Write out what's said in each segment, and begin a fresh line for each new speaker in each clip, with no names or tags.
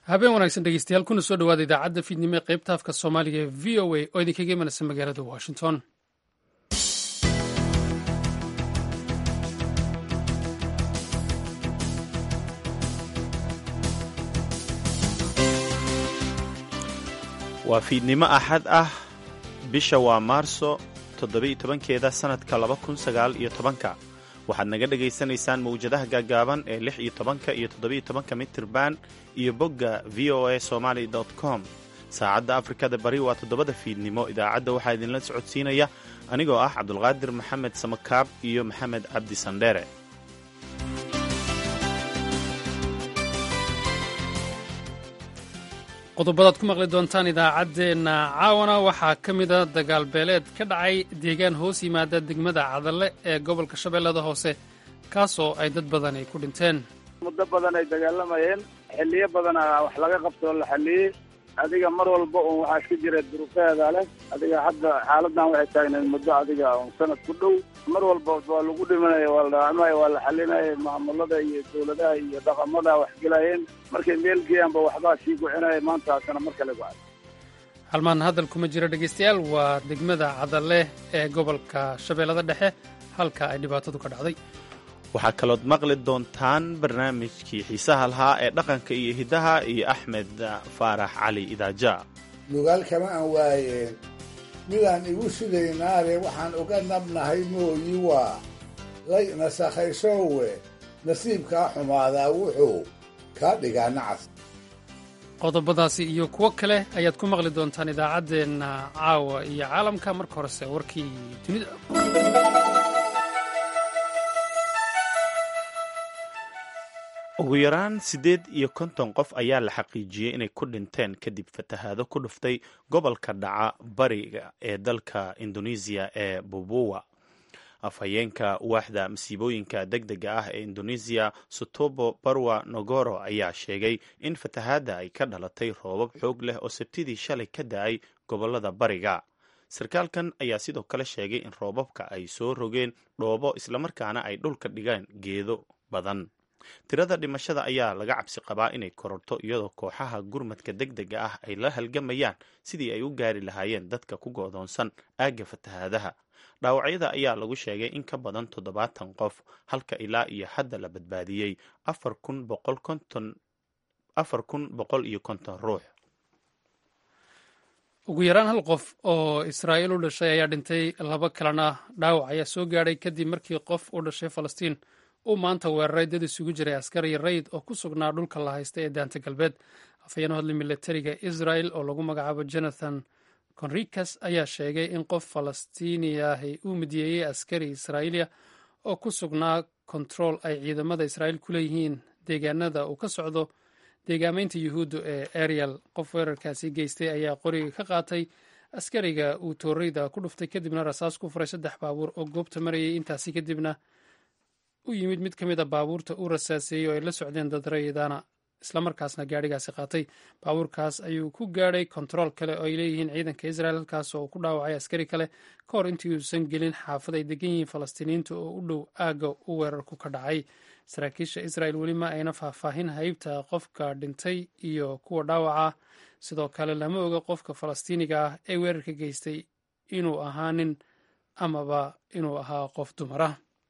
habeen wanaagsan dhegeystayaal kuna soo dhawaada idaacadda fiidnimo ee qaybta afka soomaaliga ee v o a oo idinkaga imanaysa magaalada washington
waa fiidnimo axad ah bisha waa maarso toddoba-iyo tobankeeda sannadka laba kun sagaal iyo tobanka waxaad naga dhegaysanaysaan mawjadaha gaagaaban ee lix iyo tobanka iyo toddoba-iyo tobanka mitirban iyo bogga v o a somaali com saacadda afrikada bari waa toddobada fiidnimo idaacadda waxaa idinla socodsiinaya anigoo ah cabdulqaadir maxamed samakaab iyo maxamed cabdi sandheere
qodobadaad ku maqli doontaan idaacaddeenna caawana waxaa ka mida dagaal beeleed ka dhacay deegaan hoos yimaada degmada cadalle ee gobolka shabeellada hoose kaasoo ay dad badan ay ku dhinteen
muddo badan ay dagaalamayeen xilliyo badana wax laga qabtoo la xalliyey adiga mar walba uun waxaa iska jira duruufeeda leh adiga hadda xaaladan waxay taagnayd muddo adiga un sanad ku dhow mar walba waa lagu dhimanaya waa la dhaawacmaya waa la xalinaya maamulada iyo dawladaha iyo dhaqamada wax gelayeen markay meel geeyaanba waxbaa sii gucinaya maantaasana mar kale go-ay
halmaan hadal kuma jiro dhegaystayaal waa degmada cadalle ee gobolka shabeellada dhexe halka ay dhibaatadu ka dhacday
waxaa kalood maqli doontaan barnaamijkii xiisaha lahaa ee dhaqanka iyo hiddaha iyo axmed faarax cali idaaja
lugaal kama aan waayeen midaan igu sidaynaale waxaan uga nabnahay mooyi waa lay nasakhaysowe nasiibkaa xumaadaa wuxuu kaa dhigaa nacas
qodobadaasi iyo kuwo kale ayaad ku maqli doontaan idaacaddeenna caawa iyo caalamka marka horese warkii dunida
ugu yaraan siddeed iyo konton qof ayaa la xaqiijiyey inay ku dhinteen kadib fatahaado ku dhuftay gobolka dhaca bariga ee dalka indonesiya ee bubuwa afhayeenka waaxda masiibooyinka deg dega ah ee indonesiya sutobo barwa nogoro ayaa sheegay in fatahaadda ay ka dhalatay roobab xoog leh oo sabtidii shalay ka da-ay gobolada bariga sarkaalkan ayaa sidoo kale sheegay in roobabka ay soo rogeen dhoobo islamarkaana ay dhulka dhigeen geedo badan tirada dhimashada ayaa laga cabsi qabaa inay kororto iyadoo kooxaha gurmadka deg dega ah ay la halgamayaan sidii ay u gaari lahaayeen dadka ku go'doonsan aagga fatahaadaha dhaawacyada ayaa lagu sheegay in ka badan toddobaatan qof halka ilaa iyo hadda la badbaadiyey afar kun boqol iyo konton ruux
ugu yaraan hal qof oo israa'iil u dhashay ayaa dhintay laba kalena dhaawac ayaa soo gaadhay kadib markii qof u dhashay falastiin uu maanta weeraray dad isugu jiray askari rayd oo ku sugnaa dhulka la haysta ee daanta galbeed afhayeen u hadlay milatariga israel oo lagu magacaabo jonathan conricas ayaa sheegay in qof falastiiniyahi uu midiyeeyey askari israa'iiliya oo ku sugnaa kontarool ay ciidamada israa'iil ku leeyihiin deegaanada uu ka socdo deegaamaynta yuhuudda ee ariel qof weerarkaasi geystay ayaa qoriga ka qaatay askariga uu tooreyda ku dhuftay kadibna rasaas ku furay saddex baabuur oo goobta marayay intaasi kadibna u yimid mid ka mid a baabuurta uu rasaaseeyey oo ay la socdeen dad rayidana islamarkaasna gaadhigaasi qaatay baabuurkaas ayuu ku gaadhay kontarool kale oo ay leeyihiin ciidanka israel halkaas oo ku dhaawacay askari kale ka hor intii uusan gelin xaafad ay degan yihiin falastiiniyiinta oo u dhow aagga u weerarku ka dhacay saraakiisha israel weli ma ayna faahfaahin haybta qofka dhintay iyo kuwa dhaawaca sidoo kale lama oga qofka falastiiniga ah ee weerarka geystay inuu ahaa nin amaba inuu ahaa qof dumara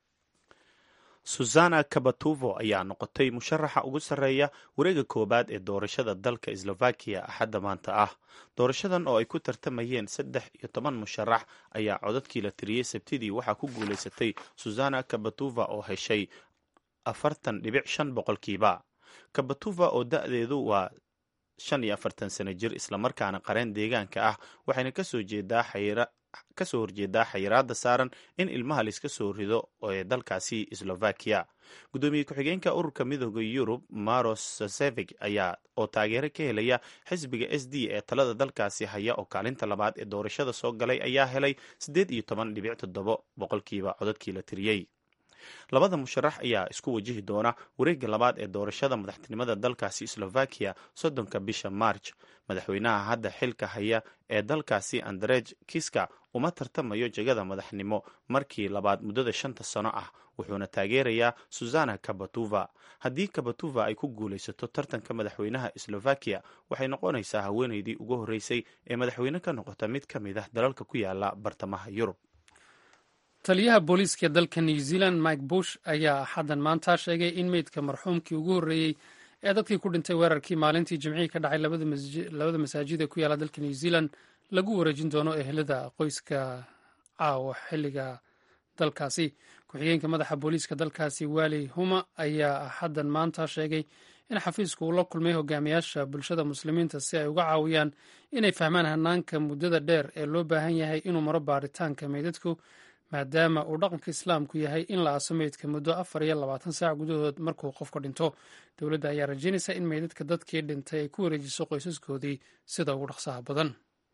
susana kabatuvo ayaa noqotay musharaxa ugu sarreeya wareega koowaad ee doorashada dalka slovakiya axadda maanta ah doorashadan oo ay ku tartamayeen saddex iyo toban musharax ayaa codadkii la tiriyey sabtidii waxaa ku guulaysatay susana kabatuva oo heshay afartan dhibic shan boqolkiiba kabatuva oo da-deedu waa shan iyo afartan sano jir islamarkaana qareen deegaanka ah waxayna kasoo jeedaa xayra kasoo horjeedaa xayiraada saaran in ilmaha laiska soo rido ee dalkaasi slovakiya guddoomiye ku-xigeenka ururka midooda yurub maros sasevig ayaa oo taageero ka helaya xisbiga s d ee talada dalkaasi haya oo kaalinta labaad ee doorashada soo galay ayaa helay siddeed iyo toban dhibic toddobo boqolkiiba codadkii la tiriyey labada musharax ayaa isku wajihi doona wareegga labaad ee doorashada madaxtinimada dalkaasi slovakiya soddonka bisha march madaxweynaha hadda xilka haya ee dalkaasi andrej kiska uma tartamayo jegada madaxnimo markii labaad muddada shanta sano ah wuxuuna taageerayaa susana kabatuva haddii kabatuva ay ku guulaysato tartanka madaxweynaha slovakiya waxay noqonaysaa haweeneydii ugu horreysay ee madaxweyne ka noqota mid ka mid ah dalalka ku yaala bartamaha yurub
taliyaha booliiska dalka new zealand mike bush ayaa axaddan maanta sheegay in meydka marxuumkii ugu horreeyey ee dadkii ku dhintay weerarkii maalintii jimcihii ka dhacay labada masaajid ee ku yaala dalka new zealand lagu wareejin doono ehelada qoyska caawa xilliga dalkaasi ku-xigeenka madaxa booliiska dalkaasi wali huma ayaa axaddan maanta sheegay in xafiisku uu la kulmay hogaamiyaasha bulshada muslimiinta si ay uga caawiyaan inay fahmaan hanaanka muddada dheer ee loo baahan yahay inuu maro baaritaanka meydadku maadaama uu dhaqanka islaamku yahay in la aaso meydka muddo afar iyo labaatan saac gudahood markuu qofka dhinto dowladda ayaa rajaynaysa in meydadka dadkii dhintay ay ku wareejiso qoysaskoodii sida ugu dhaqsaha badan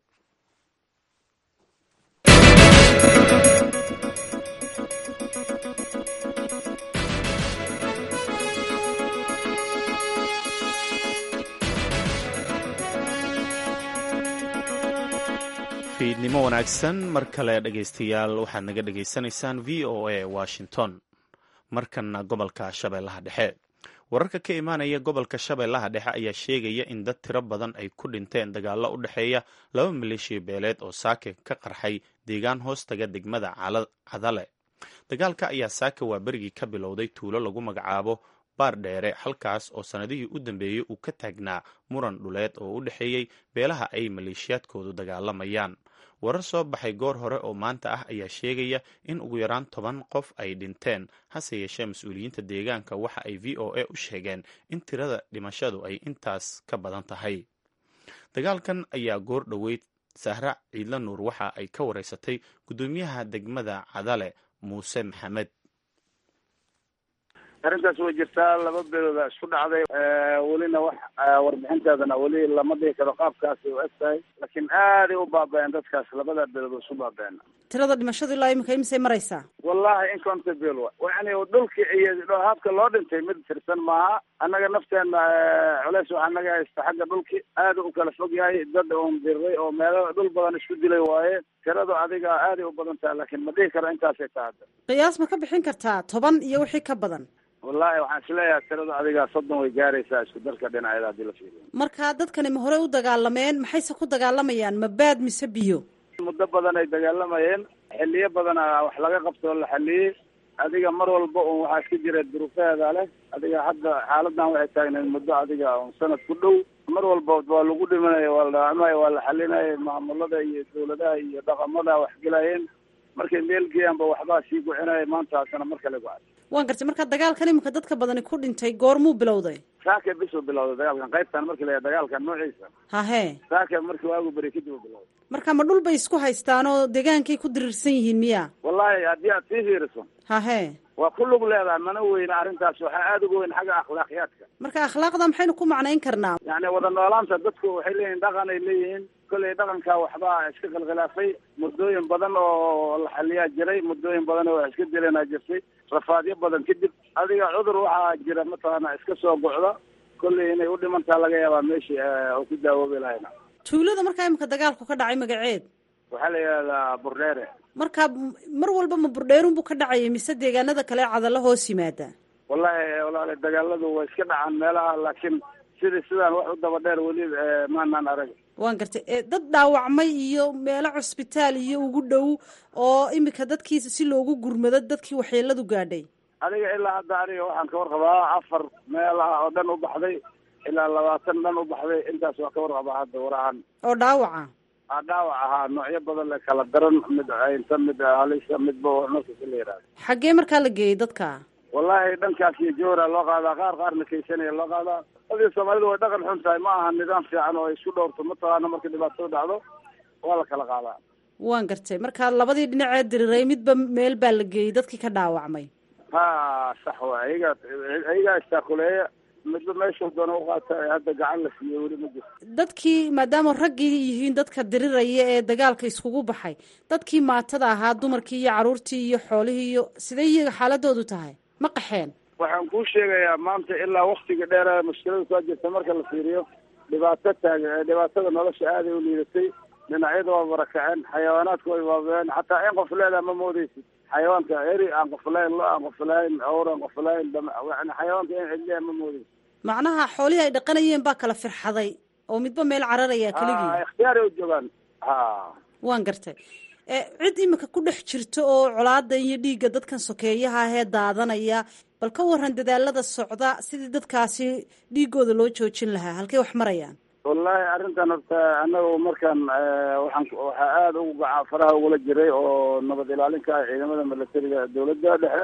fiidnimo wanaagsan mar kale dhegaystayaal waxaad naga dhegaysanaysaan v o a washington markanna gobolka shabeellaha dhexe wararka ka imaanaya gobolka shabeellaha dhexe ayaa sheegaya in dad tiro badan ay ku dhinteen dagaallo u dhexeeya laba maleeshiya beeleed oo saake ka qarxay deegaan hoostaga degmada cadale dagaalka ayaa saake waa berigii ka bilowday tuulo lagu magacaabo baar dheere halkaas oo sannadihii u dambeeyey uu ka taagnaa muran dhuleed oo u dhexeeyey beelaha ay maleeshiyaadkoodu dagaalamayaan warar soo baxay goor hore oo maanta ah ayaa sheegaya in ugu yaraan toban qof ay dhinteen hase yeeshee mas-uuliyiinta deegaanka waxa ay v o a u sheegeen in tirada dhimashadu ay intaas ka badan tahay dagaalkan ayaa goor dhoweyd sahra ciidla nuur waxa ay ka wareysatay guddoomiyaha degmada cadale muuse maxamed
arrintaas way jirtaa laba beelooda isku dhacday welina wax warbixinteedana weli lama dhihi karo qaabkaasi u eg tahay laakiin aaday u baaba-een dadkaas labada beelood isku baaba-een
tirada dhimashadu ilaa imika imisay maraysaa
wallahi inconta beel wa yani dhulki iyo habka loo dhintay mid tirsan maaha annaga nafteena culeys waxaa naga haysta xagga dhulki aada u kala fog yahay dad un diray oo meelo dhul badan isku dilay waaye tiradu adiga aaday u badan tahay laakiin ma dhihi karo intaasay tahada
qiyaas ma ka bixin kartaa toban iyo wixii ka badan
wallahi waxaan isleeyahay tirada adiga soddon way gaaraysaa isku darka dhinaceeda haddii la fiiriyo
marka dadkani ma horey u dagaalameen maxayse ku dagaalamayaan ma baad mise biyo
muddo badan ay dagaalamayeen xiliyo badana wax laga qabtoo la xaliyey adiga mar walba un waxaa iska jira duruufeeda leh adiga hadda xaaladan waxay taagneed muddo adiga un sanad ku dhow mar walba waa lagu dhimanaya waa la dhaamay waa la xalinaya maamulada iyo dawladaha iyo dhaqamada wax gelayeen markay meel geeyaanba waxbaa sii gucinaya maanta haddana mar kale gucay
waan gartay marka dagaalkan imika dadka badani ku dhintay goormuu bilowday
saaka bisuu bilowday dagaalkan qaybtan markii la dagaalkan noociisa
hahe
saaka markii waagu beri kadib u bilowday
marka ma dhul bay isku haystaan oo deegaankay ku dirirsan yihiin miya
wallahi haddii aad sii fiiriso
hahe
waa ku lug leedahay mana weyna arrintaas waxaa aada uga weyn xagga akhlaaqiyaadka
marka akhlaaqda maxaynu ku macnayn karnaa
yani wada noolaanta dadku waxay leeyihin dhaqan ay leeyihiin kolley dhaqanka waxbaa iska khilkhilaafay muddooyin badan oo la xaliyaa jiray muddooyin badan oo wax iska dileenaa jirtay rafaadyo badan kadib adiga cudur waxaa jira mataqaana iska soo gocda kolley inay u dhimantaa laga yaabaa meeshii oo ku daawoobi lahayna
tuulada markaa imika dagaalku ka dhacay magaceed
waxaa la yidhahdaa burdheere
marka mar walba ma burdheerun buu ka dhacayay mise deegaanada kale cadalo hoos yimaada
wallahi walaale dagaaladu way iska dhacaan meelaha laakiin sidii sidaan wax u daba dheer weli maanaan arag
waan gartay dad dhaawacmay iyo meelo cusbitaal iyo ugu dhow oo imika dadkii si loogu gurmado dadkii waxyeeladu gaadhay
adiga ilaa hadda aniga waxaan ka warqabaa afar meelaha oo dhan u baxday ilaa labaatan dhan u baxday intaas waa ka warqabaa hadda warahan
oo dhaawaca
a dhaawac ahaa noocyo badan le kala daran mid aynta mid halisa midba nafkasi la yihahda
xaggee markaa la geeyey dadka
wallahi dhankaas iyo jowra loo qaadaa qaar qaarna kaysanaya loo qaadaa adii soomaalidu way dhaqan xun tahay ma aha nidaam fiican oo ay isku dhowrto mataqaana markay dhibaatada dhacdo waa la kala qaadaa
waan gartay marka labadii dhinacee diriray midba meel baa la geeyey dadkii ka dhaawacmay
ha sax wa ayagaa ayagaa istaakuleeya midba meeshuu doona uqaata ee hadda gacan la siiyo weli ma jirto
dadkii maadaama raggii yihiin dadka diriraya ee dagaalka iskugu baxay dadkii maatada ahaa dumarkii iyo caruurtii iyo xoolihii iyo sidee iyaga xaaladoodu tahay ma qaxeen
waxaan kuu sheegayaa maanta ilaa waktiga dheera mushkilada soo jirta marka la fiiriyo dhibaato taag dhibaatada nolosha aaday u liidatay dhinacyada waa barakaceen xayawaanaadka way baabeen xataa in qof leedaha ma moodeysid xayawaanka eri aan qof lahayn lo aan qof lahayn awr aan qof lahayn yani xayawaanka in cidliya ma moodeysid
macnaha xoolihii ay dhaqanayeen baa kala firxaday oo midba meel cararaya keligii
ikhtiyaaray u joogaan ha
waan gartay cid imika ku dhex jirto oo colaada iyo dhiigga dadkan sokeeyaha ahee daadanaya bal ka waran dadaalada socda sidii dadkaasi dhiigooda loo joojin lahaa halkay wax marayaan
wallahi arrintan horta annaga markaan waxaan waxaa aada ugu gaca faraha ugula jiray oo nabad ilaalinka ah ciidamada milatariga dawladda dhexe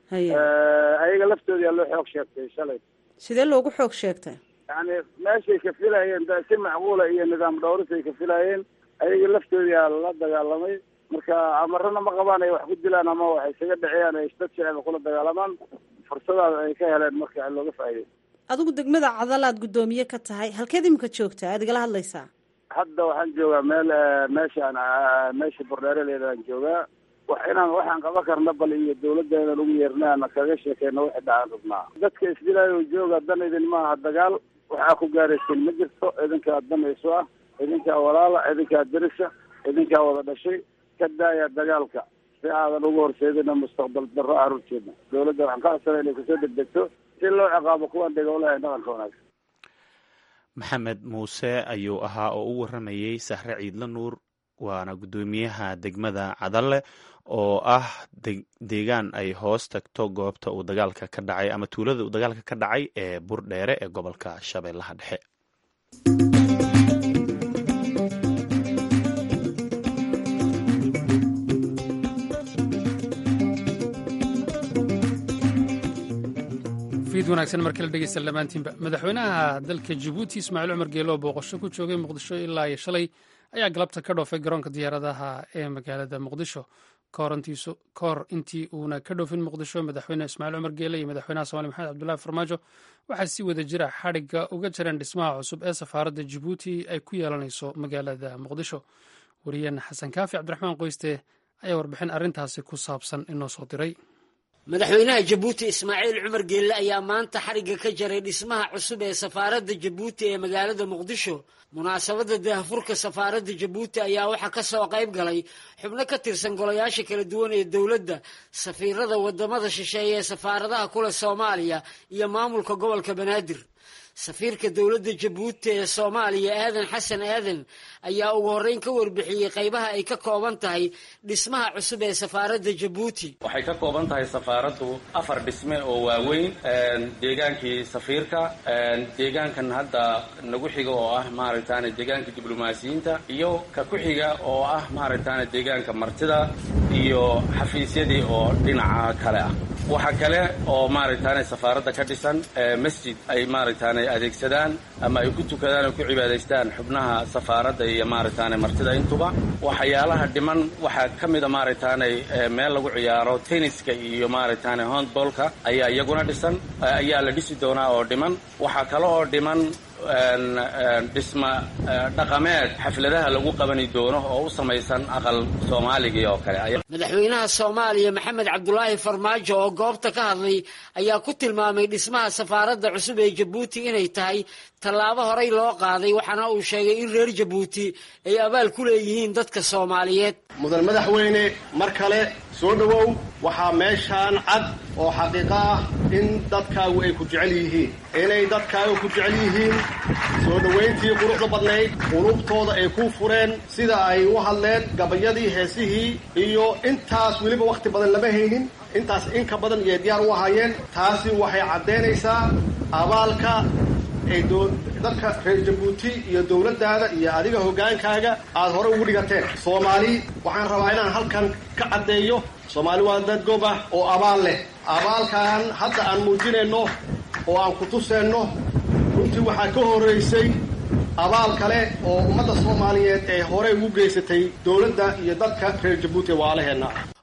ayaga laftooda loo xoog sheegtay shalay
sidee loogu xoog sheegtay
yani meeshay ka filayeen si macquula iyo nidaam dhowris ay ka filayeen ayaga laftoodaa la dagaalamay marka amarana ma qabaan ay wax ku dilaan ama wax isaga dhiciyaan ay dad shacaba kula dagaalamaan fursadaas ay ka heleen marka looga faa'iday
adigu degmada cadal aad guddoomiye ka tahay halkeed imika joogtaa aad igala hadlaysaa
hadda waxaan joogaa meel meeshaan meesha bordheeraleedaan joogaa wax inaan waxaan qaban karna bal iyo dawladda inaan ugu yeerna ana kaga sheekeyno wixii dhacaan rabnaa dadka isdilaayo jooga dan idin maaha dagaal waxaa ku gaaraysin ma jirto idinkaa dan isu ah idinkaa walaala idinkaa derisa idinkaa wada dhashay ka daaya dagaalka si aadan ugu horseedina mustaqbal darro carruurteedna dawladda waxaan ka codsana inay kusoo degdegto si loo ciqaabo kuwan dhigowlaha dhaqanka wanaagsan
maxamed muuse ayuu ahaa oo u waramayey sahre ciidla nuur waana guddoomiyaha degmada cadalle oo ah deegaan ay hoos tagto goobta uu dagaalka ka dhacay ama tuulada uu dagaalka ka dhacay ee burdheere ee gobolka shabeellaha dhexe
fiid wanaagsan markala dhegeysta dhammaantiinba madaxweynaha dalka jabuuti ismaaciil cumar geelo oo booqasho ku joogay muqdisho ilaa iyo shalay ayaa galabta ka dhoofay garoonka diyaaradaha ee magaalada muqdisho kahor intii uuna ka dhoofin muqdisho madaxweyne ismaaciil cumar geele iyo madaxweynaha somalia maxamed cabdullahi farmaajo waxaa si wada jira xadhigga uga jireen dhismaha cusub ee safaaradda jabuuti ay ku yeelanayso magaalada muqdisho wariyaheena xasan kaafi cabdiraxmaan qoyste ayaa warbixin arrintaasi ku saabsan inoo soo diray
madaxweynaha jabuuti ismaaciil cumar geelle ayaa maanta xarigga ka jaray dhismaha cusub ee safaaradda jabuuti ee magaalada muqdisho munaasabadda daahfurka safaaradda jabuuti ayaa waxaa ka soo qayb galay xubno ka tirsan golayaasha kala duwan ee dowladda safiirada wadamada shisheeye ee safaaradaha kule soomaaliya iyo maamulka gobolka banaadir safiirka dowladda jabuuti ee soomaaliya aadan xasan aadan ayaa ugu horreyn ka warbixiyey qaybaha ay ka kooban tahay dhismaha cusub ee safaaradda jabuuti
waxay ka kooban tahay safaaraddu afar dhisme oo waaweyn deegaankii safiirka deegaankan hadda nagu xiga oo ah maaragtaane deegaanka diblomaasiyiinta iyo ka ku xiga oo ah maaragtaane deegaanka martida iyo xafiisyadii oo dhinaca kale ah waxaa kale oo maaragtaane safaaradda ka dhisan masjid ay maaragtaane adeegsadaan ama ay ku tukadaan oo ku cibaadaystaan xubnaha safaaradda iyo maaragtaane martida intuba waxyaalaha dhiman waxaa ka mida maaragtaane meel lagu ciyaaro tenniska iyo maaragtaane hondbolka ayaa iyaguna dhisan ayaa la dhisi doonaa oo dhiman waxaa kale oo dhiman dhisma dhaqameed xafladaha lagu qabani doono oo u samaysan aqal soomaaligii oo kale
madaxweynaha soomaaliya maxamed cabdulaahi farmaajo oo goobta ka hadlay ayaa ku tilmaamay dhismaha safaaradda cusub ee jabuuti inay tahay tallaabo horey loo qaaday waxaana uu sheegay in reer jabuuti ay abaal ku leeyihiin dadka soomaaliyeed
mudan madaxweyne mar kale soo dhowow waxaa meeshaan cad oo xaqiiqo ah in dadkaagu ay ku jecel yihiin inay dadkaagu ku jecel yihiin soo dhowayntii quruxda badnayd qulubtooda ay ku fureen sida ay u hadleen gabayadii heesihii iyo intaas weliba wakhti badan lama haynin intaas inka badan iyay diyaar u ahaayeen taasi waxay caddaynaysaa abaalka ay dadka reer jabuuti iyo dowladdaada iyo adiga hoggaankaaga aada hore ugu dhigateen soomaali waxaan rabaa inaan halkan ka caddeeyo soomaali waa dad gob ah oo abaal leh abaalkan hadda aan muujinayno oo aan ku tuseenno runtii waxaa ka horraysay abaal kale oo ummadda soomaaliyeed ee horey ugu geysatay dowladda iyo dadka reer jabuuti waalaheenna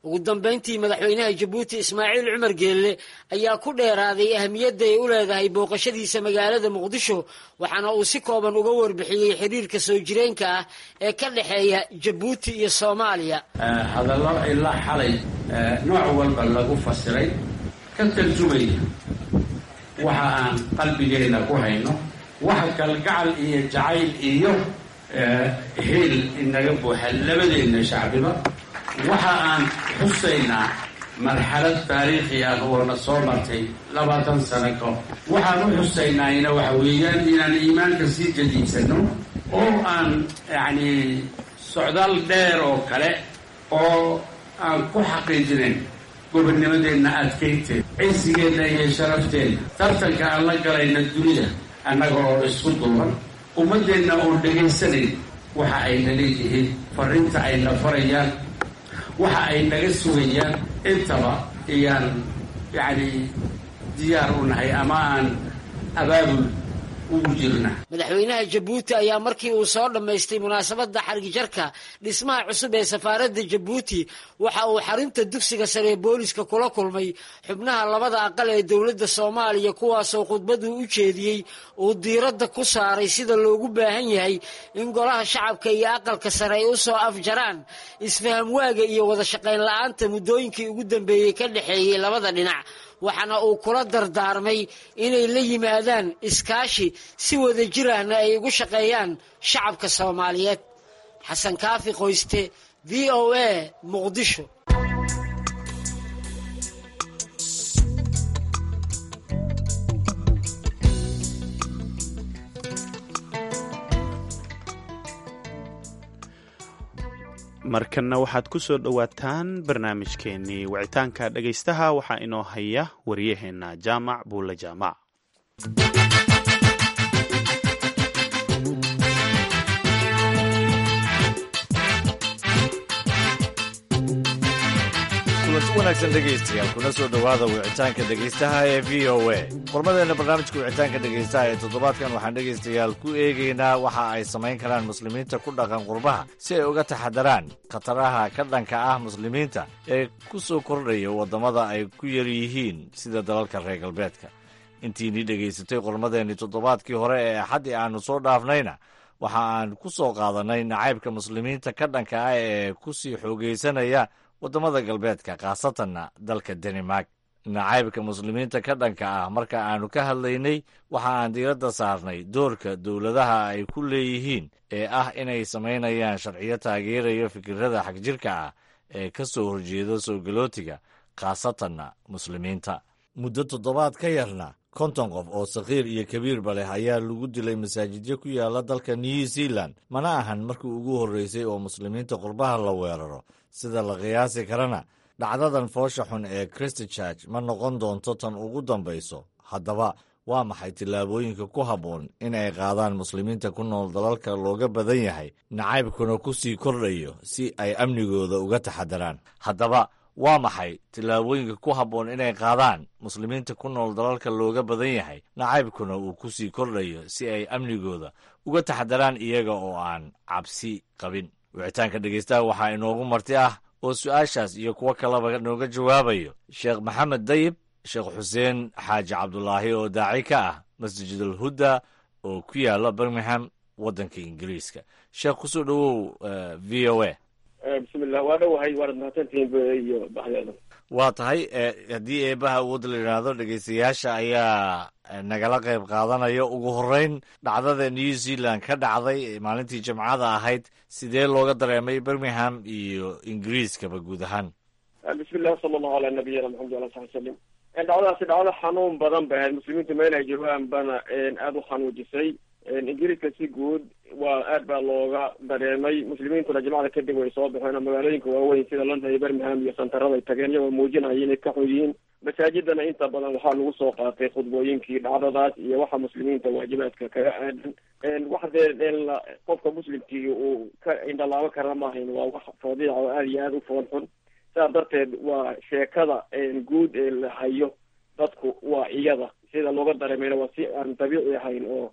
ugu dambayntii madaxweynaha jabuuti ismaaciil cumar geelle ayaa ku dheeraaday ahamiyadda ay u leedahay booqashadiisa magaalada muqdisho waxaana uu si kooban uga warbixiyey xiriirka soo jireenka ah ee ka dhexeeya jabuuti iyo soomaaliya
hadallo ilaa xalay nooc walba lagu fasiray ka tarjumaya waxa aan qalbigeenna ku hayno waxa kalgacal iyo jacayl iyo hiil inaga buuxa labadeenna shacbiba waxa aan xusaynaa marxalad taariikhi ah oo na soo martay labaatan sano ka hor waxaan u xusaynayna waxa weeyaan inaan iimaanka sii jadiidsano oo aan yacni socdaal dheer oo kale oo aan ku xaqiijinayn gobonnimadeenna adkaynteed cisigeedna iyo sharafteenna tartanka aan la galayna dunida annaga oo isku duuban ummaddeenna oon dhegaysanayn waxa ayna leeyihiin farrinta ayna farayaan waxa ay naga sugayaan intaba iyaan yacni diyaar u nahay ama aan abaabul ugu jirna
madaxweynaha jabuuti ayaa markii uu soo dhammaystay munaasabadda xargijarka dhismaha cusub ee safaaradda jabuuti waxa uu xarunta dugsiga sare ee booliska kula kulmay xubnaha labada aqal ee dowladda soomaaliya kuwaasoo khudbaduu u jeediyey uu diiradda ku saaray sida loogu baahan yahay in golaha shacabka iyo aqalka sare ay u soo afjaraan isfaham waaga iyo wada shaqayn la-aanta muddooyinkii ugu dambeeyey ka dhexeeyey labada dhinac waxaana uu kula dardaarmay inay la yimaadaan iskaashi si wada jir ahna ay ugu shaqeeyaan shacabka soomaaliyeed xasan kaafi qoyste v o a muqdisho
markanna waxaad ku soo dhowaataan barnaamijkeennii wicitaanka dhegaystaha waxaa inoo haya waryaheenna jaamac buulle jaamac
kulanti wanaagsan dhegaystayaal kuna soo dhowaada wicitaanka dhegaystaha ee v o a qormadeenna barnaamijka wicitaanka dhegaystaha ee toddobaadkan waxaan dhegaystayaal ku eegaynaa waxa ay samayn karaan muslimiinta ku dhaqan qurbaha si ay uga taxadaraan khataraha ka dhanka ah muslimiinta ee ku soo kordhaya waddamada ay ku yar yihiin sida dalalka reer galbeedka intiinii dhegaysatay qormadeennii toddobaadkii hore ee axaddii aannu soo dhaafnayna waxa aan ku soo qaadannay nacaybka muslimiinta ka dhanka ah ee ku sii xoogaysanaya waddamada galbeedka khaasatanna dalka danimark nacaybka muslimiinta ka dhanka ah marka aannu ka hadlaynay waxa aan diiradda saarnay doorka dowladaha ay ku leeyihiin ee ah inay samaynayaan sharciyo taageeraya fikirada xagjirka ah ee ka soo horjeeda soo galootiga khaasatanna muslimiinta muddo toddobaad ka yarna konton qof oo sakhiir iyo kabiirba leh ayaa lagu dilay masaajidyo ku yaala dalka new zealand mana ahan markii ugu horreysay oo muslimiinta qurbaha la weeraro sida la qiyaasi karana dhacdadan foosha xun ee christchurch ma noqon doonto tan ugu dambayso haddaba waa maxay tillaabooyinka ku habboon in ay qaadaan muslimiinta ku nool dalalka looga badan yahay nacaybkuna ku sii kordhayo si ay amnigooda uga taxadaraan haddaba waa maxay tillaabooyinka ku habboon inay qaadaan muslimiinta ku nool dalalka looga badan yahay nacaybkuna uu ku sii kordhayo si ay amnigooda uga taxadaraan iyaga oo aan cabsi qabin wicitaanka dhegaystaha waxaa inoogu marti ah oo su-aashaas iyo kuwo kaleba nooga jawaabayo sheekh maxamed dayib sheekh xuseen xaaji cabdulaahi oo daaci ka ah masjidul hudda oo ku yaala birmingham waddanka ingiriiska sheekh kusoo dhowow v o a
bismillah waa dhowahay waanad mahadsantihiin iyo baxdeeda
waa tahay haddii eebaha awood la yidhaahdo dhegaystayaasha ayaa nagala qayb qaadanaya ugu horreyn dhacdada new zealand ka dhacday maalintii jimcada ahayd sidee looga dareemay birmingham iyo ingiriiskaba guud ahaan
bismillah sala allahu ala nabiyina maxamed ala sabi salim dhacdadaasi dhacdo xanuun badan bay ahayd muslimiintu meel ay joogaan bana aada u xanuujisay ingiriiska si guud waa aad baa looga dareemay muslimiintuna jimcada kadib way soo baxeen oo magaalooyinka waaweyn sida london iyo birmingham iyo santarada ay tageen iyagoo muujinaya inay ka xun yihiin masaajidana inta badan waxaa lagu soo qaatay khudbooyinkii dhacdadaas iyo waxa muslimiinta waajibaadka kaga aadan wax dee qofka muslimkii uu ka indhalaabo karana maahayn waa wax fadiica oo aada iyo aada u foon xun sidaa darteed waa sheekada guud ee la hayo dadku waa iyada sida looga dareemayna waa si aan dabiici ahayn oo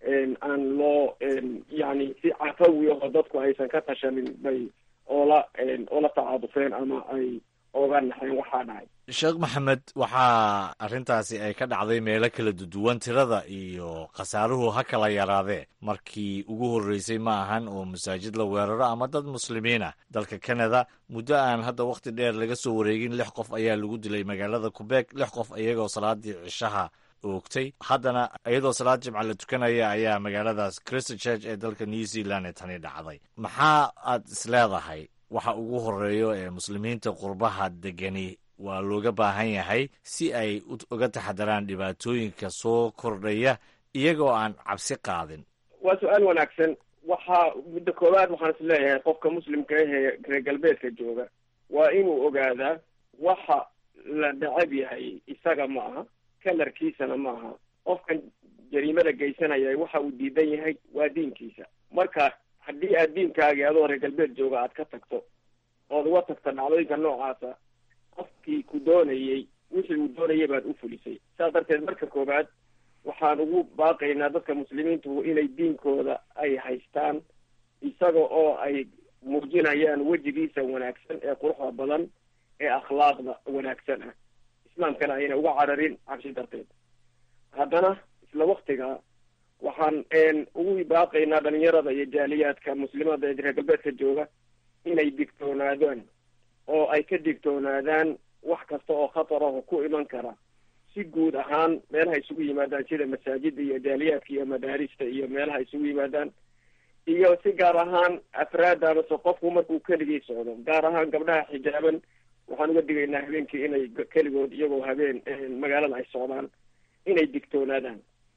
aan loo yani si cafawi oo dadku aysan ka tashanin bay oola oola tacaadufeen ama ay oga naxeen waxaa dhacay
sheekh maxamed waxaa arrintaasi ay ka dhacday meelo kala duwan tirada iyo khasaaruhu ha kala yaraadee markii ugu horreysay ma ahan oo masaajid la weeraro ama dad muslimiin ah dalka kanada muddo aan hadda wakhti dheer laga soo wareegin lix qof ayaa lagu dilay magaalada kubeeg lix qof iyagoo salaadii cishaha oogtay haddana iyadoo salaad jimca la tukanaya ayaa magaaladaas christchurch ee dalka new zealand ee tani dhacday maxaa aad isleedahay waxa ugu horeeyo ee muslimiinta qurbaha degani waa looga baahan yahay si ay uga taxadaraan dhibaatooyinka soo kordhaya iyagoo aan cabsi qaadin
waa su-aal wanaagsan waxaa muddo koowaad waxaan is leeyahay qofka muslimka ahee reer galbeedka jooga waa inuu ogaadaa waxa la necab yahay isaga ma aha kalarkiisana ma aha qofkan jariimada geysanaya waxa uu diidan yahay waa diinkiisa marka haddii aad diinkaagii adoo reer galbeed jooga aad ka tagto ood uga tagta dhacdooyinka noocaasa qofkii ku doonayey wixii uu doonayay baad u fulisay saas darteed marka koowaad waxaan ugu baaqaynaa dadka muslimiintu inay diinkooda ay haystaan isaga oo ay muujinayaan wejigiisa wanaagsan ee quruxda badan ee akhlaaqda wanaagsan ah islaamkana ayna uga cararin cabsi darteed haddana isla waktiga waxaan ugu baaqaynaa dhalinyarada iyo jaaliyaadka muslimada ee reer galbeedka jooga inay digtoonaadaan oo ay ka digtoonaadaan wax kasta oo khatar ah ku iman kara si guud ahaan meelaha isugu yimaadaan sida masaajida iyo jaaliyaadka iyo madaarista iyo meelaha isugu yimaadaan iyo si gaar ahaan afraadda amase qofku markuu keligii socdo gaar ahaan gabdhaha xijaaban waxaan uga digaynaa habeenkii inay keligood iyagoo habeen magaalada ay socdaan inay digtoonaadaan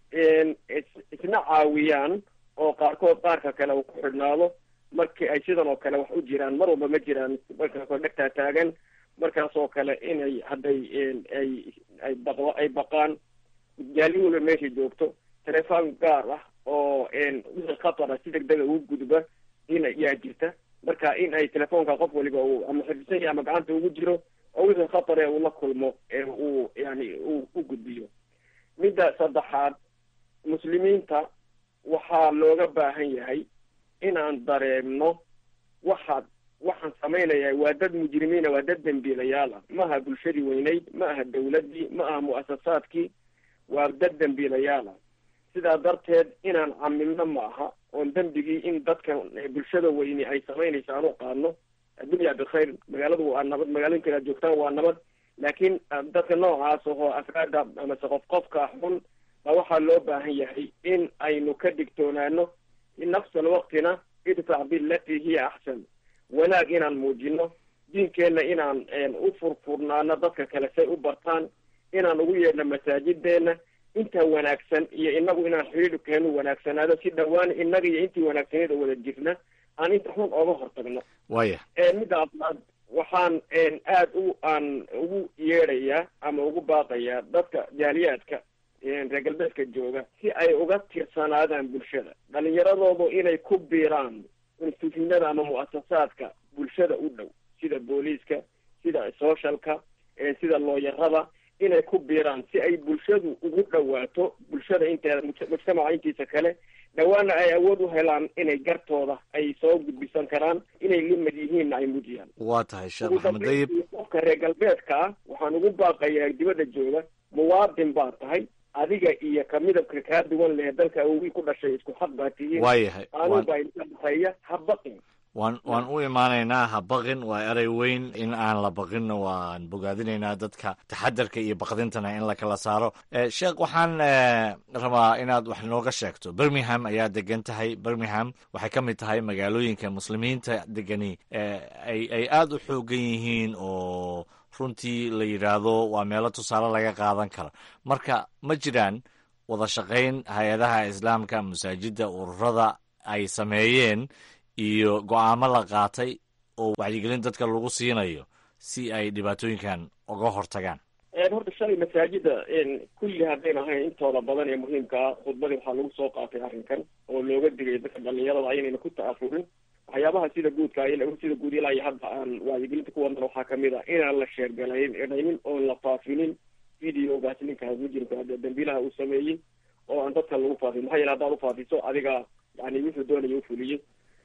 isna caawiyaan oo qaarkood qaarka kale uu ku xidhnaado markii ay sidan oo kale wax u jiraan mar walba ma jiraan markaasoo dhegtaa taagan markaas oo kale inay hadday ay ay baq ay baqaan jaali walba meesha joogto telefoon gaar ah oo wixii khatara si deg dega ugu gudba in yaa jirta marka in ay telefoonka qof waliba uu ama xifdisan yahay ama gacanta ugu jiro oo wixii khatar ee uu la kulmo ee uu yani uu u gudbiyo midda saddexaad muslimiinta waxaa looga baahan yahay inaan dareemno waxaad waxaan samaynaya waa dad mujrimiina waa dad dembiilayaal ah ma aha bulshadii weyneyd ma aha dawladdii ma aha mu'asasaadkii waa dad dembiilayaal ah sidaa darteed inaan camilno ma aha oon dembigii in dadka bulshada weyni ay samaynayso aan u qaadno addunya bikhayr magaaladu waa nabad magaalooyinka aad joogtaan waa nabad laakiin dadka noocaas oo afraada amase qof qofka xun baa waxaa loo baahan yahay in aynu ka digtoonaano nafsal waqtina idfac bilatii hiya axsan wanaag inaan muujino diinkeenna inaan u furfurnaano dadka kale say u bartaan inaan ugu yeedhno masaajideenna intaa wanaagsan iyo inagu inaan xidhiidhkeenu wanaagsanaado si dhawaan inaga iyo intii wanaagsaneed oo wada jirna aan inta xun ooga hortagno
waya
midda afraad waxaan aad u aan ugu yeedhayaa ama ugu baaqayaa dadka jaaliyaadka reer galbeedka jooga si ay uga tirsanaadaan bulshada dhalinyaradoodu inay ku biiraan instituutinada ama mu'asasaadka bulshada u dhow sida booliiska sida socialka sida looyarada inay ku biiraan si ay bulshadu ugu dhawaato bulshada inteeda mujtamaca intiisa kale dhawaana ay awood u helaan inay gartooda ay soo gudbisan karaan inay limad yihiinna ay mujiyaan
waa tahay sheekh maxamed dayib
qofka reer galbeedka ah waxaan ugu baaqayaa dibadda jooga muwaadin baa tahay adiga iyo ka midabka kaa duwan leh dalka awogii ku dhashay isku xaq baa tihiin
waayahay
qaanuun baa idinka dhexeeya ha baqin
waan waan u imaanaynaa ha baqin waa erey weyn in aan la baqinna waan bogaadinaynaa dadka taxadarka iyo baqdintana in la kala saaro sheekh waxaan rabaa inaad wax nooga sheegto birmingham ayaa degan tahay birmingham waxay ka mid tahay magaalooyinka muslimiinta degani ay ay aada u xoogan yihiin oo runtii la yidhaahdo waa meelo tusaale laga qaadan karo marka ma jiraan wada shaqayn hay-adaha islaamka masaajidda ururada ay sameeyeen iyo go-aamo la qaatay oo wacyigelin dadka lagu siinayo si ay dhibaatooyinkan uga hortagaan
horta shalay masaajida kulli haddayn ahayn intooda badan ee muhiimka ah khudbadii waxaa lagu soo qaatay arrinkan oo looga digay dadka dhalinyarada aynayna ku ta'afurin waxyaabaha sida guudka sida guud ilaa iyo hadda aan wacyigelinta ku wadnan waxaa kamid ah inaan la sheergalaynin oon la faafinin videogaas ninka mujrimka dambiilaha uu sameeyey oo aan dadka lagu faafin maxaa yeele haddaad ufaafiso adiga yani wuxuu doonaya ufuliyey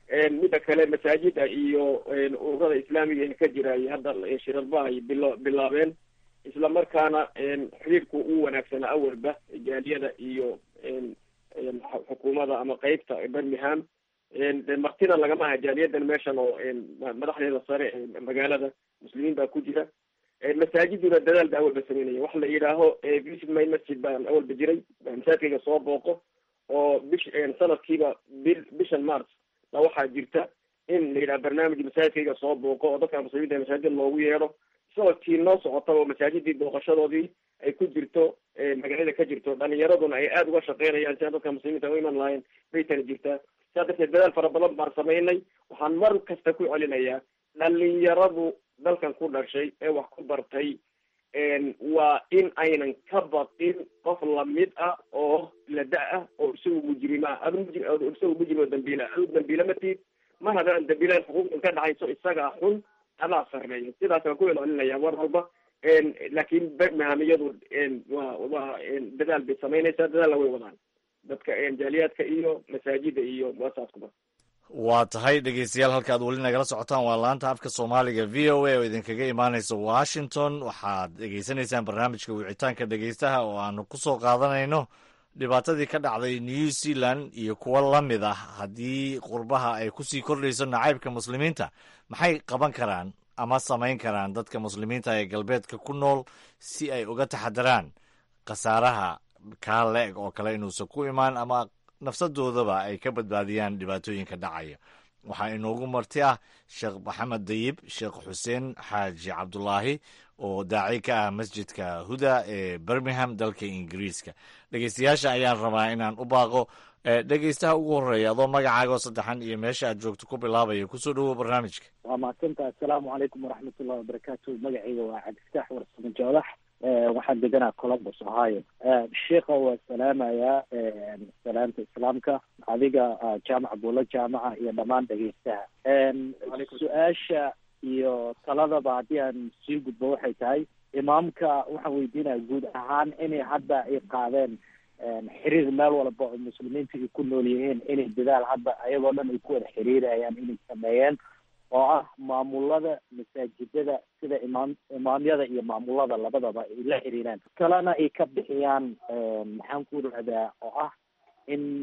midda kale masaajida iyo ururada islaamiga ee ka jira ay hadda shirarba ay bilo bilaabeen isla markaana xiriirku u wanaagsanaa awalba jaaliyada iyo xukuumadda ama qeybta birmingham de martina lagama aha jaaliyadan meeshan oo madaxdeeda sare magaalada muslimiin baa ku jira masaajiduna dadaal ba awalba sameynaya waxa la yidhaaho visit my masjid baan awalba jiray masaajidkayga soo booqo oo bish sanadkiiba bil bishan march ba waxaa jirta in la yidhaha barnaamij masaajidkayga soo booqo oo dadka muslimiinta masaajid loogu yeedho sanadkii noo socota oo masaajidii booqashadoodii ay ku jirto magaalada ka jirto dhalinyaraduna ay aada uga shaqeynayaan si aan dadka muslimiinta u iman lahayn bay tani jirtaa sidaa darteed dadaal fara badan baan samaynay waxaan mar kasta ku celinayaa dhalinyaradu dalkan ku dhashay ee wax ku bartay waa in aynan ka baqin qof lamid ah oo la da- ah oo isagu mujrim ah adu mujri isagu mujrim oo dambiila adu dambiila matid mar haddaan dambiilahan xuquuqdan ka dhexayso isagaa xun adaa sarreeya sidaas waan ku celcelinaya mar walba laakiin birmingham iyadu waa waa dadaal bay samaynaysaa dadaalna way wadaan dadka jaaliyaadka iyo masaajida iyo muasaaskuba
waa tahay dhegeystayaal halka ad weli nagala socotaan waa laanta afka soomaaliga v o a oo idinkaga imaaneysa washington waxaad dhegeysanaysaan barnaamijka wicitaanka dhegeystaha oo aanu ku soo qaadanayno dhibaatadii ka dhacday new zealand iyo kuwo la mid ah haddii qurbaha ay kusii kordhayso nacaybka muslimiinta maxay qaban karaan ama samayn karaan dadka muslimiinta ee galbeedka ku nool si ay uga taxadaraan khasaaraha kaa le-eg oo kale inuusan ku imaan ama nafsadoodaba ay ka badbaadiyaan dhibaatooyinka dhacaya waxaa inoogu marti ah sheekh maxamed dayib sheekh xuseen xaaji cabdulaahi oo daaci ka ah masjidka huda ee birmingham dalka ingiriiska dhegeystayaasha ayaan rabaa inaan u baaqo dhegeystaha ugu horeeya adoo magacaaga oo saddexan iyo meesha aad joogto ku bilaabaya kusoo dhowow barnaamijka
waa mahadsantaha assalaamu calaykum waraxmatullahi wabarakaatu magacayga waa cabdiftaax warsamo joolax waxaan deganaa columbus ohio sheikha waa salaamayaa salaamta islaamka adiga jaamaca buulo jaamaca iyo dhammaan dhegeystaha su-aasha iyo taladaba haddii aan sii gudbo waxay tahay imaamka waxaan weydiinaya guud ahaan inay hadda ay qaadeen xiriir meel walba oo muslimiinta ay ku nool yihiin inay dadaal hadda ayagoo dhan ay ku wada xiriirayaan inay sameeyeen oo ah maamulada masaajidada sida imaam imaamyada iyo maamulada labadaba ay la xiriiraan kalena ay ka bixiyaan maxaan ku rahdaa oo ah in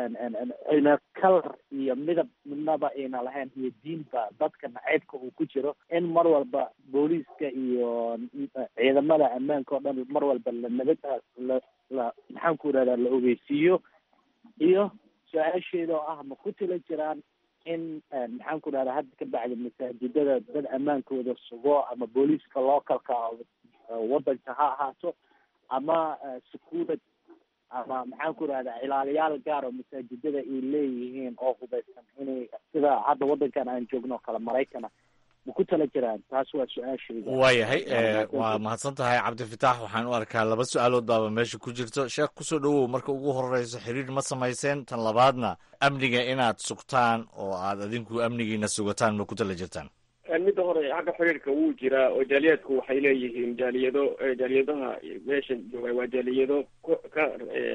ayna kalar iyo midab midnaba ayna lahayn iyo diinba dadka naceybka uu ku jiro in mar walba booliiska iyo ciidamada ammaanka oo dhan mar walba la nabad la la maxaan ku rahdaa la ogeysiiyo iyo su-aasheeda oo ah ma ku tila jiraan in maxaan ku rahdaa hadda ka bacdi masaajidada dad ammaankooda sugo ama booliiska localka wadanka ha ahaato ama securit ama maxaan ku rahdaa ilaaliyaal gaar oo masaajidada ay leeyihiin oo hubaysan inay sida hadda wadankan aan joogno kale maraykana ma ku tala jiraan taas waa su-aashayda
waayahay waa mahadsan tahay cabdifitaax waxaan u arkaa laba su-aalood baaba meesha ku jirto sheekh kusoo dhowow marka ugu horeyso xiriir ma samayseen tan labaadna amniga inaad sugtaan oo aad adinku amnigiina sugataan ma ku tala jirtaan
midda hore xagga xiriirka wuu jiraa oo jaaliyadku waxay leeyihiin jaaliyado jaaliyadaha meesha jooga waa jaaliyado ka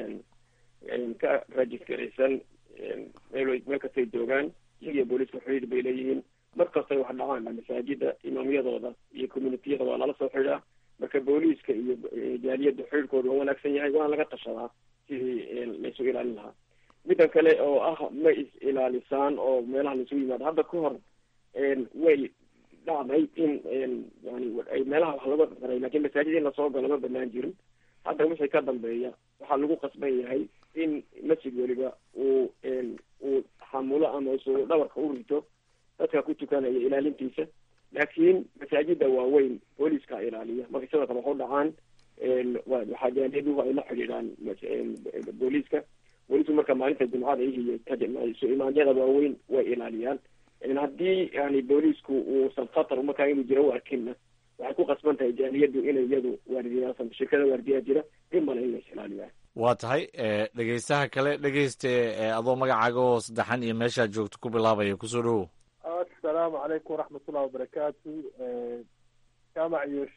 ka rajiskaraysan meel meel kastay joogaan iyagiyo booliiska xiriir bay leeyihiin mar kastay wax dhacaan masaajida imaamyadooda iyo communitiyada waa lala soo xidhaa marka booliiska iyo jaaliyadda xiriirkooda waa wanaagsan yahay waana laga tashadaa sidii laysu ilaalin lahaa middan kale oo ah ma is ilaalisaan oo meelaha laisugu yimaado hadda ka hor way dhacday in yani ay meelaha wax laga daray lakin masaajid in lasoo galo ma banaan jirin hadda wixii ka dambeeya waxaa lagu qasban yahay in masjid weliba uu uu xamulo ama isu dhabarka u rito dadka ku tukanaya ilaalintiisa laakiin masaajida waaweyn booliiska ilaaliya markay sidoo kale wax u dhacaan waxaa jaaliyaduhu ay la xidhiidhaan booliiska booliisku marka maalinta jumcada iyo isu imaanyada waaweyn way ilaaliyaan haddii yani booliisku uusan khatar markaa inuu jiro u arkinna waxay ku qasban tahay jaaliyadu inay iyadu waardiyaasan shirkada waardiyaa jira in male in lays ilaaliyaan
waa tahay dhegeystaha kale dhegeyste adoo magacaaga oo saddexan iyo meeshaad joogto ku bilaabaya kusoo dhowow
assalaamu calaykum waraxmatullahi wabarakaatu jaamac iyo sheekh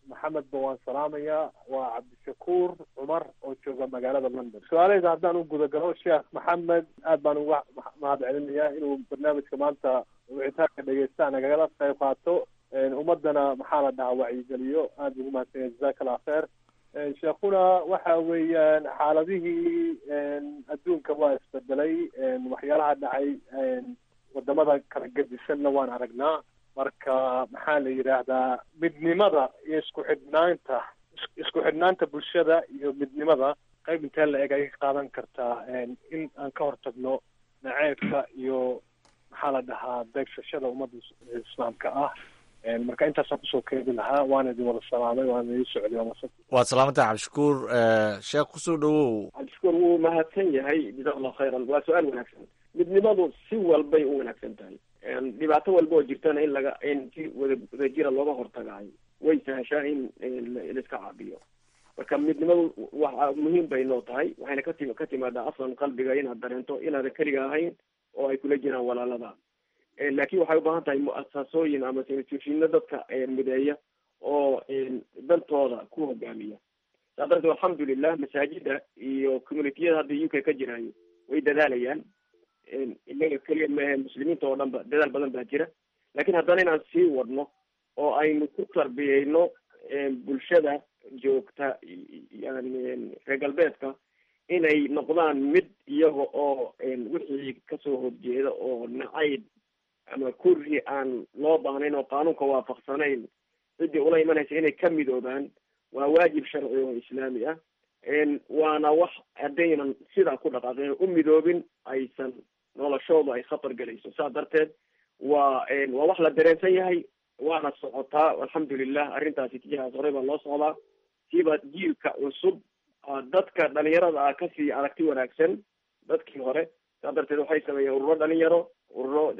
maxamedba waan salaamayaa waa cabdishakuur cumar oo jooga magaalada london su-aaleyda haddaan u gudagalo sheekh maxamed aad baan uga mahad celinayaa inuu barnaamijka maanta wicitaanka dhegeysta nagala qayb qaato ummadana maxaa la dhahaa wacyigeliyo aad ugu mahadsanya jazaka allah kheer sheekhuna waxa weeyaan xaaladihii adduunka waa isbedelay waxyaalaha dhacay wadamada kala gedisanna waan aragnaa marka maxaa la yidhaahdaa midnimada iyo isku xidhnaanta isku xidhnaanta bulshada iyo midnimada qayb intee la eg ay ka qaadan kartaa in aan ka hortagno naceebka iyo maxaa la dhahaa beegsashada ummadda islaamka ah marka intaasaan kusoo keedi lahaa waana idin wada salaamay waana idin socday waa masad
waad salaamantah cabdishakuur sheekh kusoo dhawow
cabdishakuur wuu mahadsan yahay jazaa allahu khayran waa su-aal wanaagsan midnimadu si walbay u wanaagsan tahay dhibaato walba oo jirtana in laga in si wada wadajira looga hortagaayo way sahashaa in laiska caabiyo marka midnimadu waxa muhiim bay noo tahay waxayna kati ka timaadaa aslan qalbiga inaad dareento inaadan keliga ahayn oo ay kula jiraan walaalada laakin waxay ubaahan tahay mu-asasooyin ama institushino dadka mideeya oo dantooda ku hogaamiya saa darteed alxamdulilah masaajida iyo communitiyada hadda u k ka jiraayo way dadaalayaan inaga keliya maahe muslimiinta oo dhan ba dadaal badan baa jira lakin haddana inaan sii wadno oo aynu ku tarbiyeyno bulshada joogta yani reer galbeedka inay noqdaan mid iyaga oo wixii kasoo horjeeda oo nacayb ama kurri aan loo baahnayn oo qaanuunka waafaqsanayn ciddii ula imanaysa inay ka midoobaan waa waajib sharci oo islaami ah waana wax haddaynan sidaa ku dhaqaaqin u midoobin aysan noloshooda ay khatar gelayso saa darteed waa waa wax la dareensan yahay waana socotaa alxamdulilah arrintaasi tijahaas horey baa loo socdaa siiba jiilka cusub dadka dhalinyarada ah kasii aragti wanaagsan dadkii hore saa darteed waxay sameeyeen ururo dhalinyaro ururo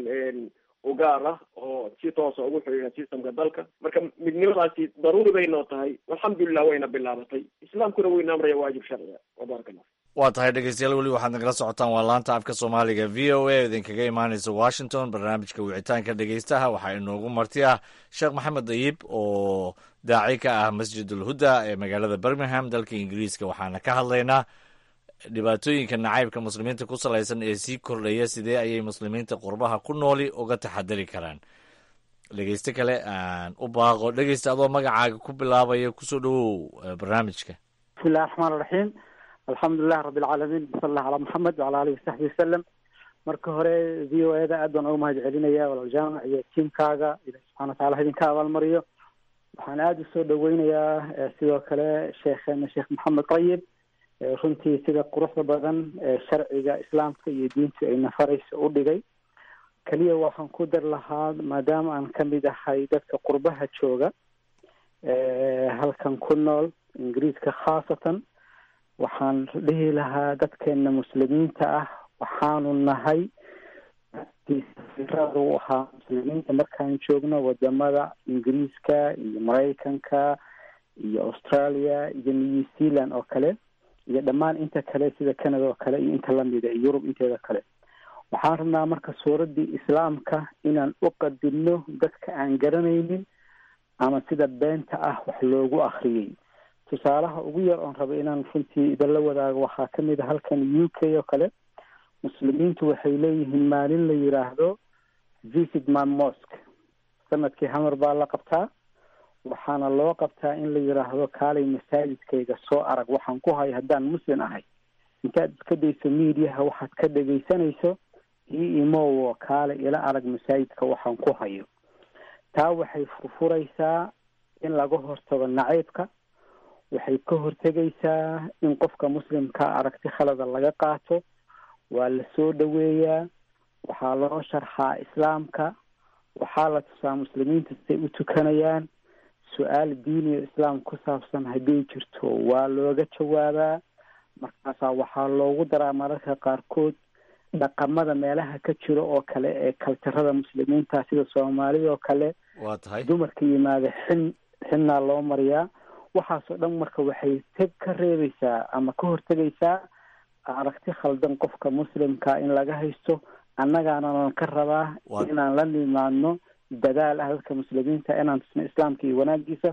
ugaar ah oo si toosa ugu xidhiidha systemka dalka marka midnimadaasi daruuri bay noo tahay alxamdulilah wayna bilaabatay islaamkuna wayna amraya waajib sharciga wabaaraka allah
waa tahay dhegeystayaal weli waxaad nagala socotaan waa laanta afka soomaaliga v o a idinkaga imaaneysa washington barnaamijka wicitaanka dhegeystaha waxaa inoogu marti ah sheekh maxamed dayib oo daaci ka ah masjid ulhuda ee magaalada birmingham dalka ingiriiska waxaana ka hadlaynaa dhibaatooyinka nacaybka muslimiinta ku salaysan ee sii kordhaya sidee ayay muslimiinta qurbaha ku nooli uga taxadari karaan dhegeyste kale aan u baaqo dhegeysta adoo magacaaga ku bilaabaya kusoo dhawow barnaamijka
bismillahi raxmaan raxiim alxamdulilah rabi alcaalamiin sal allah calaa maxamed wacala alihi wasaxbi wasalam marka hore v o e da aad baan uga mahad celinaya walaal jaamac iyo tiimkaaga ilahi subxana watacala idinka abaalmariyo waxaan aada usoo dhaweynayaa sidoo kale sheekheena sheekh maxamed qayib runtii sida quruxda badan ee sharciga islaamka iyo diintu ay nafaraysa u dhigay keliya waxaan ku dar lahaa maadaama aan kamid ahay dadka qurbaha jooga halkan ku nool ingiriiska khaasatan waxaan dhihi lahaa dadkeena muslimiinta ah waxaanu nahay u ahaa muslimiinta markaan joogno wadamada ingiriiska iyo maraykanka iyo australia iyo new zealand oo kale iyo dhammaan inta kale sida canada oo kale iyo inta lamida iyo yurub inteeda kale waxaan rabnaa marka suuraddii islaamka inaan u qadinno dadka aan garanaynin ama sida beenta ah wax loogu akriyey tusaalaha ugu yar oon raba inaan runtii idinla wadaago waxaa kamid a halkan u k oo kale muslimiintu waxay leeyihiin maalin la yiraahdo visit my mosque sanadkii hamar baa la qabtaa waxaana loo qabtaa in la yiraahdo kaalay masaajidkayga soo arag waxaan ku hayo haddaan muslim ahay intaad iska dayso mediaha waxaad ka dhegaysanayso io imowo kaale ila arag masaajidka waxaan ku hayo taa waxay furfuraysaa in laga hortago nacaybka waxay ka hortegaysaa in qofka muslimka aragti khalada laga qaato waa la soo dhoweeyaa waxaa loo sharxaa islaamka waxaa la tusaa muslimiinta siday u tukanayaan su-aal diiniyo islaam ku saabsan hadday jirto waa looga jawaabaa markaasaa waxaa loogu daraa mararka qaarkood dhaqamada meelaha ka jiro oo kale ee kaltarada muslimiinta sida soomaalida oo kale
waa tahay
dumarka yimaada xin xinnaa loo mariyaa waxaasoo dhan marka waxay teg ka reebaysaa ama ka hortegaysaa aragti khaldan qofka muslimka in laga haysto annagaananan ka rabaa inaan la nimaadno dadaal ah dadka muslimiinta inaan tusno islaamka iyo wanaagiisa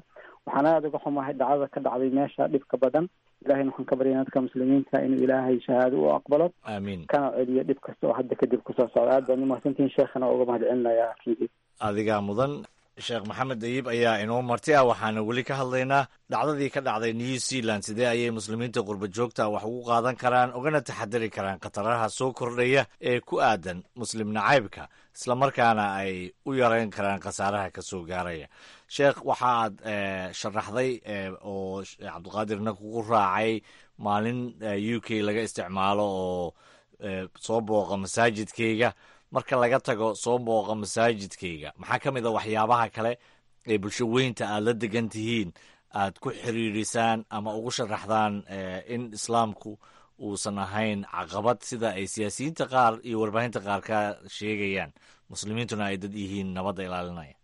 waxaan aada uga xumahay dhacdada ka dhacday meesha dhibka badan ilahayna waxaan ka baryana dadka muslimiinta inuu ilaahay shahaado u aqbalo
aamiin
kana celiyo dhib kasta oo hadda kadib kusoo socda aad baan umahadsantihin sheekhana uga mahad celinaya akiidii
adigaa mudan sheekh maxamed dayib ayaa inoo marti ah waxaana weli ka hadlaynaa dhacdadii ka dhacday new zealand sidee ayay muslimiinta qurba joogta wax ugu qaadan karaan ugana taxadari karaan khataraha soo kordhaya ee ku aadan muslim nacaybka islamarkaana ay u yareyn karaan khasaaraha ka soo gaaraya sheekh waxaad sharaxday oo cabdiqaadirna kugu raacay maalin u k laga isticmaalo oo soo booqa masaajidkayga marka laga tago soo booqa masaajidkayga maxaa ka mid a waxyaabaha kale ee bulsho weynta aad la degan tihiin aad ku xiriirisaan ama ugu sharaxdaan in islaamku uusan ahayn caqabad sida ay siyaasiyiinta qaar iyo warbaahinta qaar ka sheegayaan muslimiintuna ay dad yihiin nabadda ilaalinaya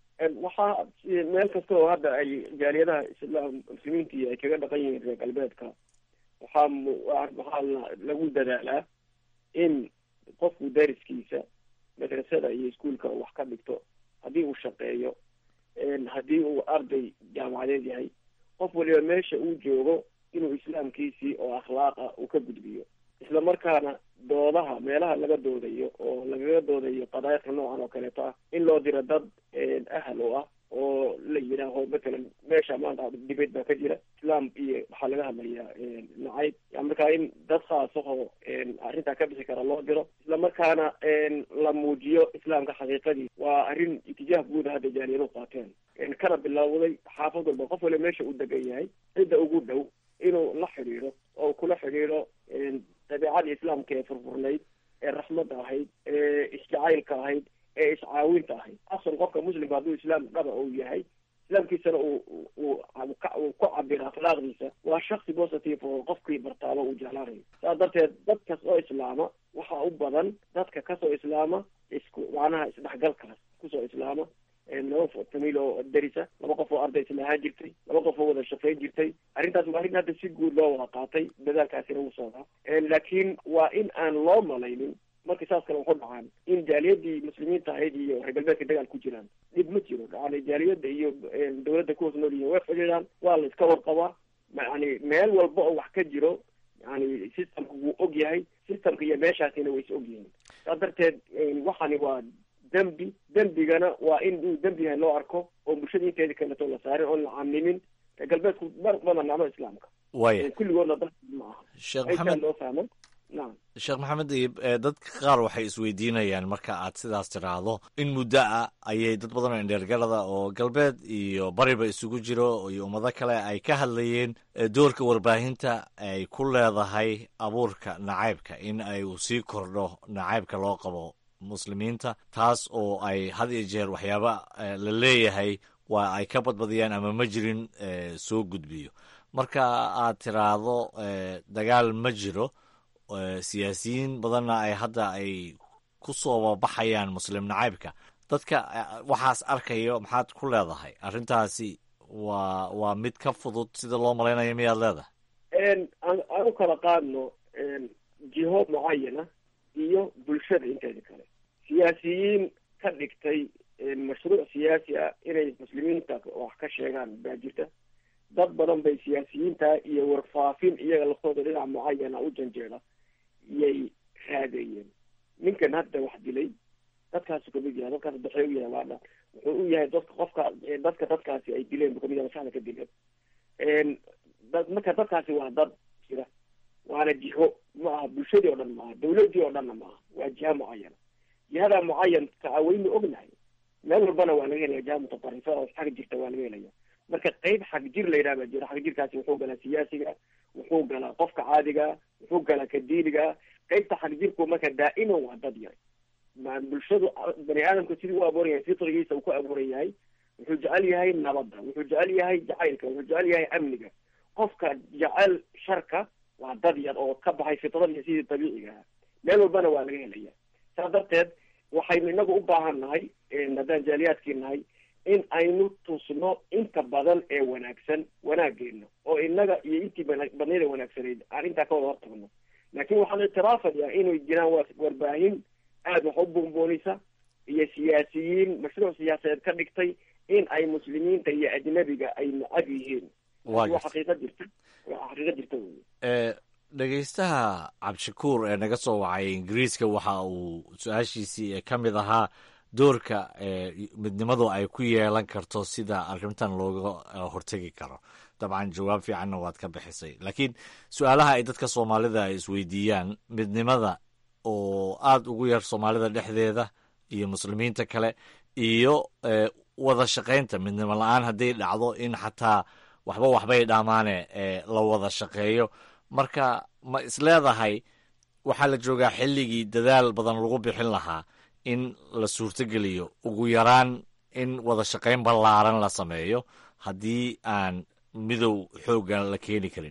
waxaa meel kasta oo hadda ay jaaliyadaha islaam muslimiintii ay kaga dhaqan yihiin reer galbeedka waxaa waxaa lagu dadaalaa in qofku dariskiisa madrasada iyo iskuolka wax ka dhigto haddii uu shaqeeyo haddii uu arday jaamacadeed yahay qof waliba meesha uu joogo inuu islaamkiisii oo akhlaaq ah uu ka gudbiyo isla markaana doodaha meelaha laga doodayo oo lagaga doodayo qadaayadka noocan oo kaleeto ah in loo diro dad ahal oo ah oo la yidhaaho matalan meesha maanta dibad baa ka jira islaam iyo waxaa laga hadlayaa nacayb markaa in dad khaasahoo arrintaa ka bixi kara loo diro isla markaana la muujiyo islaamka xaqiiqadii waa arrin itijaah guuda hadda jaaliyadu qaateen kana bilowday xaafad walba qof waliba meesha uu degan yahay cidda ugu dhow inuu la xidhiidho oo kula xidhiidho dabeecadii islaamka ee furfurnayd ee raxmadda ahayd ee isjacaylka ahayd ee iscaawinta ahayd asal qofka muslimka hadduu islaam dhaba uu yahay islaamkiisana uu uu uu ku cabiro akhlaaqdiisa waa shaksi positive oo qofkii bartaaba uu jeclaanayo saas darteed dad kas oo islaama waxaa u badan dadka kasoo islaama isku macnaha isdhexgalkaas kusoo islaama laba famiil oo darisa laba qof oo arday isla ahaan jirtay laba qof oo wada shaqayn jirtay arrintaas waa arrin hadda si guud loo wada qaatay dadaalkaasina wuu socdaa laakiin waa in aan loo malaynin markii saas kale waxu dhacaan in jaaliyadii muslimiinta ahayd iyo reer galbeedka dagaal ku jiraan dhib ma jiro yani jaaliyadda iyo dawladda ku hoos nool yihiin way xidhiidhaan waa la iska warqabaa yani meel walba oo wax ka jiro yani systemka wuu og yahay systemka iyo meeshaasina way is og yihiin saas darteed waxani waa dembi dembigana waa in uu dembi yahay loo arko oo bulshada inteeda kaleto la saarin oon la camimin reer galbeedku mar badan nacmo islaamka
waya
kulligoodna dal ma aha
sheekh
intaa
maxamed
loo fahmo nacam
sheekh maxamed dayib ee dadka qaar waxay isweydiinayaan marka aad sidaas tiraahdo in muddo ah ayay dad badan oo indheergarada oo galbeed iyo bariba isugu jiro iyo ummado kale ay ka hadlayeen ee doorka warbaahinta ay ku leedahay abuurka nacaybka in ay uu sii kordho nacaybka loo qabo muslimiinta taas oo ay had iyo jeer waxyaaba eh, la leeyahay waa ay ka badbadiyaan ama ma jirin eh, soo gudbiyo marka aad tiraahdo eh, dagaal ma jiro eh, siyaasiyiin badanna ay hadda ay ku soo baxayaan muslim nacaybka dadka eh, waxaas arkayo maxaad ku leedahay arrintaasi waa waa mid ka fudud sida loo malaynayo miyaad leedahay
aan aan u kala qaadno jiho mucayana iyo bulshada inteeda kale siyaasiyiin ka dhigtay mashruuc siyaasi ah inay muslimiinta wax ka sheegaan baa jirta dad badan bay siyaasiyiinta iyo warfaafin iyaga laftooda dhinac mucayana u janjeeda iyay raadeeyeen ninkan hadda wax dilay dadkaasu kamid yahay dadkaas daxee u yahay waadha wuxuu u yahay dadka qofka dadka dadkaasi ay dileen buu kamid yahay maskaxda ka dileen dad marka dadkaasi waa dad jira waana jiho ma aha bulshadii oo dhan maaha dawladii oo dhanna maaha waa jiha mucayana jihada mucayanka a waynu ognahay meel walbana waa laga helaya jiha mutatarrifa oo xag jirta waa laga helaya marka qeyb xag jir la yidhaha baa jira xag jirkaasi wuxuu galaa siyaasiga wuxuu galaa qofka caadiga wuxuu galaa ka diiniga qeybta xag jirku marka daa'iman waa dad yar ma bulshadu bani aadamka sidii u abuuran yahay fitrigiisa uu ku abuuran yahay wuxuu jecel yahay nabadda wuxuu jecel yahay jacaylka wuxuu jecel yahay amniga qofka jecel sharka waa dad yar oo ka baxay fitradii sidii dabiiciga ahaa meel walbana waa laga helaya saas darteed waxaynu inagu u baahan nahay haddaan jaaliyaadkii nahay in aynu tusno inta badan ee wanaagsan wanaageena oo inaga iyo intii badnayd ee wanaagsanayd aan intaa ka wada hortagno laakiin waxaan ictiraafayaa inay jiraan wa warbaahin aada wax u buunbuunisa iyo siyaasiyiin mashruuc siyaasadeed ka dhigtay in ay muslimiinta iyo ajnabiga ay nacab yihiin
Waa
waa xaqiiqo jirta waa xaqiiqo jirta wey
ee dhegaystaha cabdishakuur ee naga soo wacay ingiriiska waxa uu su-aashiisii ee ka mid ahaa doorka ee midnimadu ay ku yeelan karto sida arrintan looga eh, hortegi karo dabcan jawaab fiicanna waad ka bixisay laakiin su-aalaha ay dadka soomaalida ay isweydiiyaan midnimada oo aada ugu yar soomaalida dhexdeeda iyo muslimiinta kale iyo eh, wada shaqaynta midnimo la-aan hadday dhacdo in xataa waxba waxbay dhammaane ee la wada shaqeeyo marka ma isleedahay waxaa la joogaa xilligii dadaal badan lagu bixin lahaa in la suurtogeliyo ugu yaraan in wada shaqayn ballaaran la sameeyo haddii aan midow xooggan la keeni karin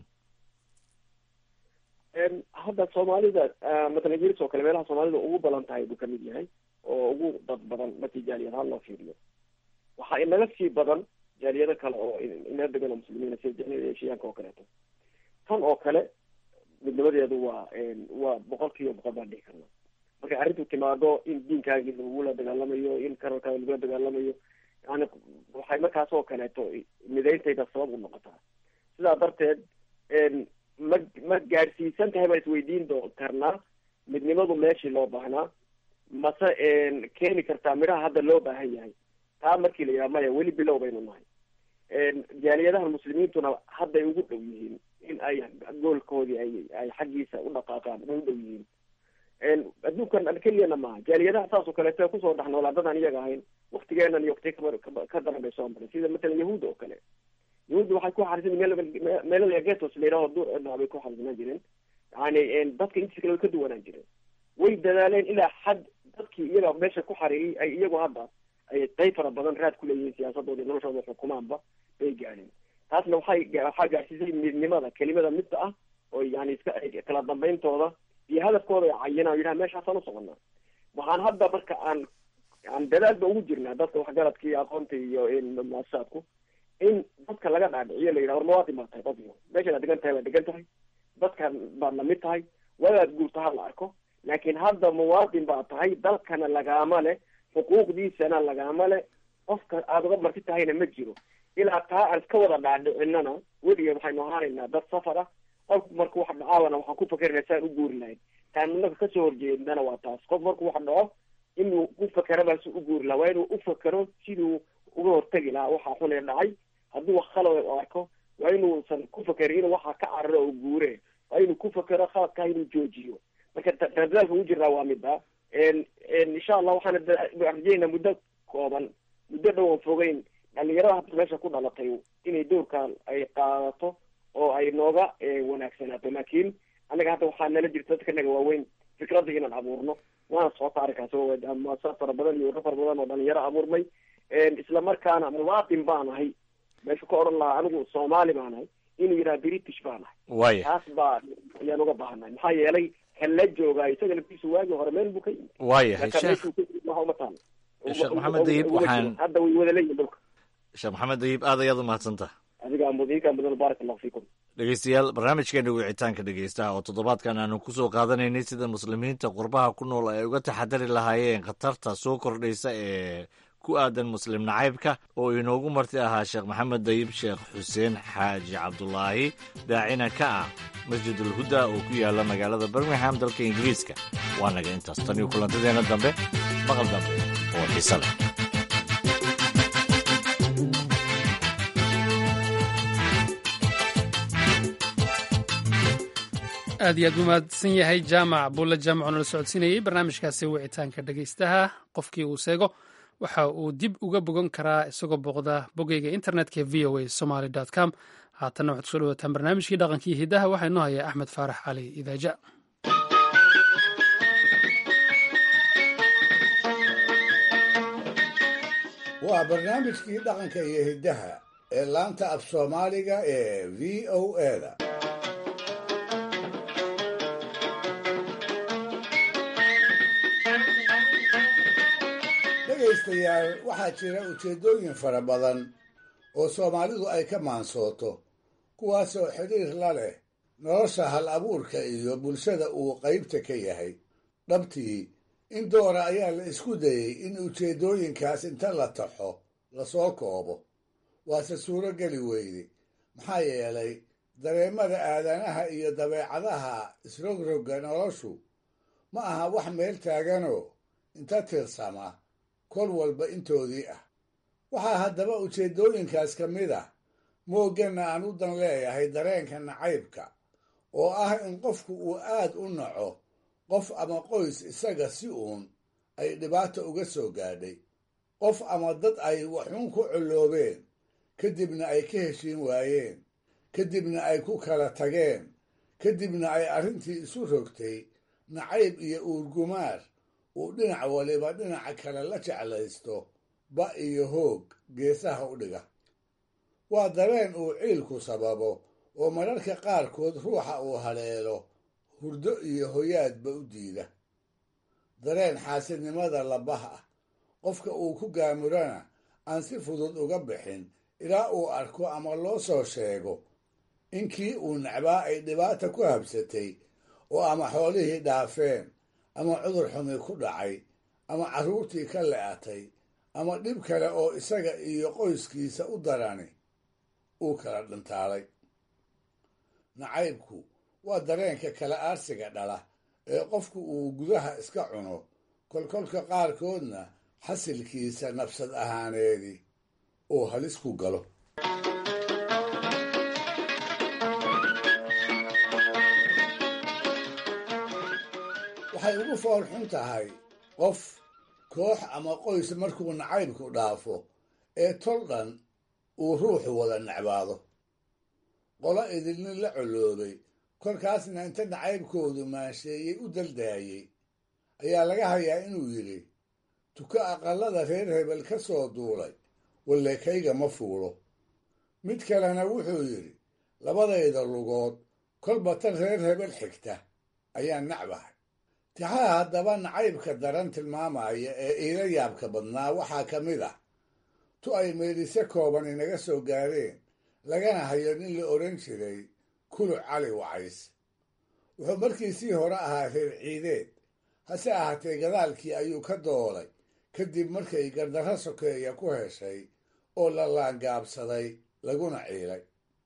Em, hadda soomaalida ah, matalan jiris oo kale meelaha soomaalida ugu badan tahay buu kamid yahay oo ugu dad badan markii jaaliyad ahaan loo fiiriyo waxaa inaga sii badan jaaliyado kale oo in- inaga degan oo muslimiina sida jaaliyada eshiyaanka oo kaleeto tan oo kale midnimadeedu waa em, waa boqol kiiba boqol baan dhihi karna markay arrintu timaado in diinkaagii lagula dagaalamayo in karalkaaga lagula dagaalamayo yani waxay markaas oo kaleeto midayntayda sabab u noqotaa sidaa darteed em, ma ma gaadhsiisan tahay baan isweydiin doo karnaa midnimadu meeshii loo baahnaa mase en, keeni kartaa midhaha hadda loo baahan yahay taa markii la yidhaha maya weli bilow baynu nahay En, jaaliyadaha muslimiintuna hadday ugu dhow yihiin in ay goolkoodii ay ay xaggiisa u dhaqaaqaan way u dhow yihiin En, adduunkan keliyana maaha jaaliyadaha saas oo kaleeto ee kusoo dhex noolaa dadaan iyaga ahayn waktigeenan iyo waktiga kaba- kaba- ka daran bay soo maray sida matalan yahuudda oo kale yahuudda waxay ku xarisan meel meelada getos la yidhaho duur cidna bay ku xarisanaan jireen yani en, dadka intiisa kale way ka duwanaan jireen way dadaaleen ilaa xad dadkii iyaga meesha ku xariiriyay ay iyagu hadda ay qayb fara badan raad ku leeyihiin siyaasadooda iyo noloshooda xukumaanba bay gaadheen taasna waxay ga- waxaa gaadhsiisay midnimada kelimada midda ah oo yani iska ay kala dambayntooda iyo hadafkooda ay cayinaan oo yidhaha meeshaasaan usoconaa waxaan hadda marka aan aan dadaal ba ugu jirnaa dadka waxgaradka iyo aqoonta iyo in muasasaadku in dadka laga dhaadhiciyo la yidhaha war mawaadin baa tahay dadyo meeshaad degan tahay waa degan tahay dadkan baad lamid tahay wadaad guurta ha la arko laakiin hadda muwaadin baa tahay dalkana lagaama leh xuquuqdiisana lagaama leh qofka aada uga marti tahayna ma jiro ilaa taa aan iska wada dhaadhicinana weligeed waxaynu ahaanaynaa dad safar ah qofku marku wax dhacaabana waxaan ku fakerina saan u guuri lahayn taan inaga kasoo horjeednana waa taas qof marku wax dhaco inuu u fakera si u guuri lahaa waa inuu u fakero siduu uga hortegi lahaa waxaa xun ee dhacay hadduu wax khalad u arko waa inuusan ku fakerin inuu waxaa ka cararo oo guure waa inuu ku fakero khaladkaa inuu joojiyo marka ta- dadaalka ugu jirnaa waa mida En- en insha allah waxaana da- rajeynaa muddo kooban muddo dhow aan fogeyn dhalinyarada hadda meesha ku dhalatay inay doorkan ay qaadato oo ay nooga eh, wanaagsanaato laakiin anaga hadda waxaa nala jirta dadka naga waaweyn fikradda inaan abuurno waana socota arrinkaas oo muasasad fara badan iyo wado fara badan oo dhalinyaro abuurmay En isla markaana muwaadin baan ahay meeshu ka odhan lahaa anigu soomaali baan ahay inuu yidhaha british baan ahay
waaya
taas baa ayaan uga baahanay maxaa yeelay kan la joogaa isaga laftiisu waagii hore meel buu ka yimid
waayahay
Marka
sheekh
meeshuu ka yimid waxa uma taalo
sheekh maxamed dayib waxaan
hadda way wada leeyihin dhulka
sheekh maxamed dayib aad ayaad u mahadsantaha
adiga mudinka mudan baarak allahu fiikum
dhegeystayaal barnaamijkeena wicitaanka dhegeystaha oo toddobaadkan aanu ku soo qaadanaynay sida muslimiinta qurbaha ku nool ay uga taxadari lahaayeen khatarta soo kordhaysa ee ku aadan muslim nacaybka oo inoogu marti ahaa sheekh maxamed dayib sheekh xuseen xaaji cabdulaahi daacina ka ah masjidul huda oo ku yaala magaalada birmingham dalka ingiriiska waa naga intaas tan iyo kulantadeena dambe maqal dambe oo xiise leh
aad iyo aad buu mahadsan yahay jaamac buulle jaamac oo nala socodsiinayey barnaamijkaasi wicitaanka dhegeystaha qofkii uu seego waxa uu dib uga bogan karaa isagoo booqda bogeyga internetka v o a somaly com haatanna waxaad kusoo dhawataan barnaamijkii dhaqankii hidaha waxaa inoo haya axmed faarax cali idaaja
waa barnaamijkii dhaqanka iyo hiddaha ee laanta af soomaaliga ee v o eda dhegaystayaal waxaa jira ujeeddooyin fara badan oo soomaalidu ay ka maansooto kuwaasoo xidhiir la leh nolosha hal abuurka iyo bulshada uu qaybta ka yahay dhabtii in doora ayaa la isku dayey in ujeeddooyinkaas inta la taxo lasoo koobo waase suuro geli weyde maxaa yeelay dareemada aadanaha iyo dabeecadaha isrogrogga noloshu ma aha wax meel taaganoo inta tirsama kol walba intoodii ah waxaa haddaba ujeeddooyinkaas ka mid ah moogganna aan u dan leeyahay dareenka nacaybka oo ah in qofku uu aad u naco qof ama qoys isaga si uun ay dhibaata uga soo gaadhay qof ama dad ay waxuun ku colloobeen kadibna ay ka heshiin waayeen kadibna ay ku kala tageen kadibna ay arrintii isu rogtay nacayb iyo uurgumaar uu dhinac waliba dhinaca kale la jeclaysto ba iyo hoog geesaha u dhiga waa dareen uu ciilku sababo oo mararka qaarkood ruuxa uu haleelo hurdo iyo hoyaadba u diida dareen xaasidnimada labaha ah qofka uu ku gaamurana aan si fudud uga bixin ilaa uu arko ama loo soo sheego in kii uu necbaa ay dhibaata ku habsatay oo ama xoolihii dhaafeen ama cudur xumi ku dhacay ama carruurtii ka le'atay ama dhib kale oo isaga iyo qoyskiisa u darani uu kala dhintaalay nacaybku waa dareenka kala aarsiga dhala ee qofku uu gudaha iska cuno kolkolka qaarkoodna xasilkiisa nafsad ahaaneedii uu halis ku galo waxay ugu fool xun tahay qof koox ama qoys markuu nacaybku dhaafo ee tol dhan uu ruuxu wada necbaado qolo idilnin la colloobay kolkaasna inta nacaybkoodu maansheeyey u daldaayey ayaa laga hayaa inuu yidhi tuko aqallada reer hebel ka soo duulay walleekayga ma fuulo mid kalena wuxuu yidhi labadayda lugood kolba tan reer hebel xigta ayaan nacbahay tixaha haddaba nacaybka daran tilmaamaya ee iila yaabka badnaa waxaa ka mid ah tu ay meedhise kooban inaga soo gaareen lagana hayo nin la odhan jiray kuluc cali wacays wuxuu markiisii hore ahaa reer ciideed hase ahaatee gadaalkii ayuu ka doolay kadib markay gardarro sokeeya ku heshay oo la laangaabsaday laguna ciilay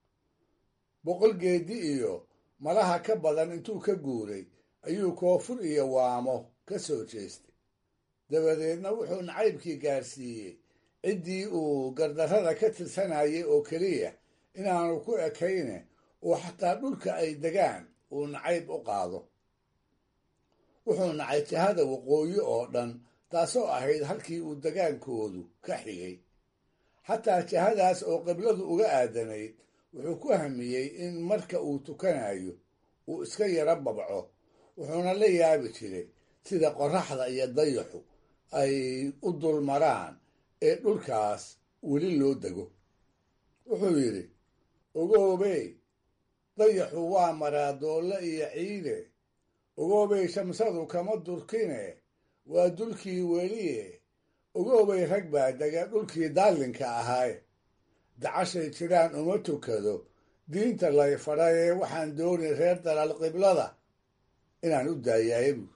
boqol geedi iyo malaha ka badan intuu ka guuray ayuu koonfur iyo waamo ka soo jeestay dabadeedna wuxuu nacaybkii gaarsiiyey ciddii uu gardarrada ka tirsanayay oo keliya inaanu ku ekayne oo xataa dhulka ay degaan uu nacayb u qaado wuxuu nacay jihada waqooyi oo dhan taasoo ahayd halkii uu degaankoodu ka xigay xataa jihadaas oo qibladu uga aadanayd wuxuu ku hamiyey in marka uu tukanayo uu iska yaro babco wuxuuna la yaabi jiray sida qorraxda iyo dayaxu ay u dulmaraan ee dhulkaas weli loo dego wuxuu yidhi ogoobey dayaxu waa maraa doolle iyo ciide ogoobay shamsadu kama durkine waa dulkii weliye ogoobay rag baa dega dhulkii daallinka ahaaye dacashay jiraan uma tukado diinta lay fadhayee waxaan dooni reer dalaal qiblada inaan u daayaye buur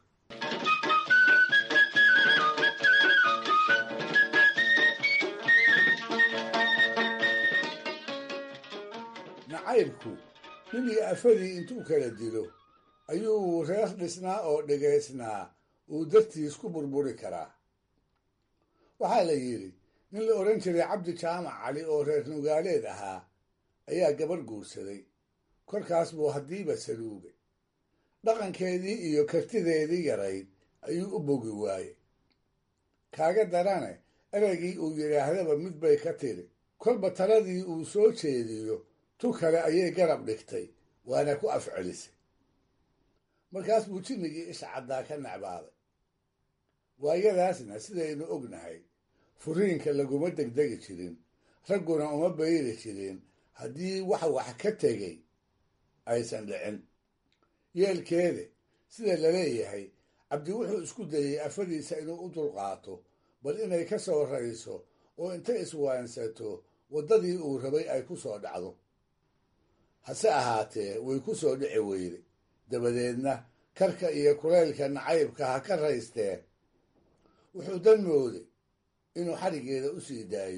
nacaybku nin iyo afadii intuu kala dilo ayuu reer dhisnaa oo dhegaysnaa uu dartiis ku burburi karaa waxaa la yidhi nin la odhan jiray cabdi jaamac cali oo reer nugaaleed ahaa ayaa gabarh guursaday kolkaas buu haddiiba saluugay dhaqankeedii iyo kartideedii yarayd ayuu u bogi waayey kaaga darane ereygii uu yidhaahdaba mid bay ka tiri kolba taladii uu soo jeediyo tu kale ayay garab dhigtay waana ku afcelisay markaas buu jimmigii isha caddaa ka necbaaday waayadaasna sidaynu ognahay furiinka laguma degdegi jirin ragguna uma bayri jirin haddii wax wax ka tegay aysan dhicin yeelkeede sida la leeyahay cabdi wuxuu isku dayey afadiisa inuu u dulqaato bal inay ka soo rayso oo intay iswaansato waddadii uu rabay ay ku soo dhacdo hase ahaatee way ku soo dhici weyday dabadeedna karka iyo kulaylka nacaybka ha ka raysteen wuxuu dan mooday inuu xadhiggeeda u sii daayo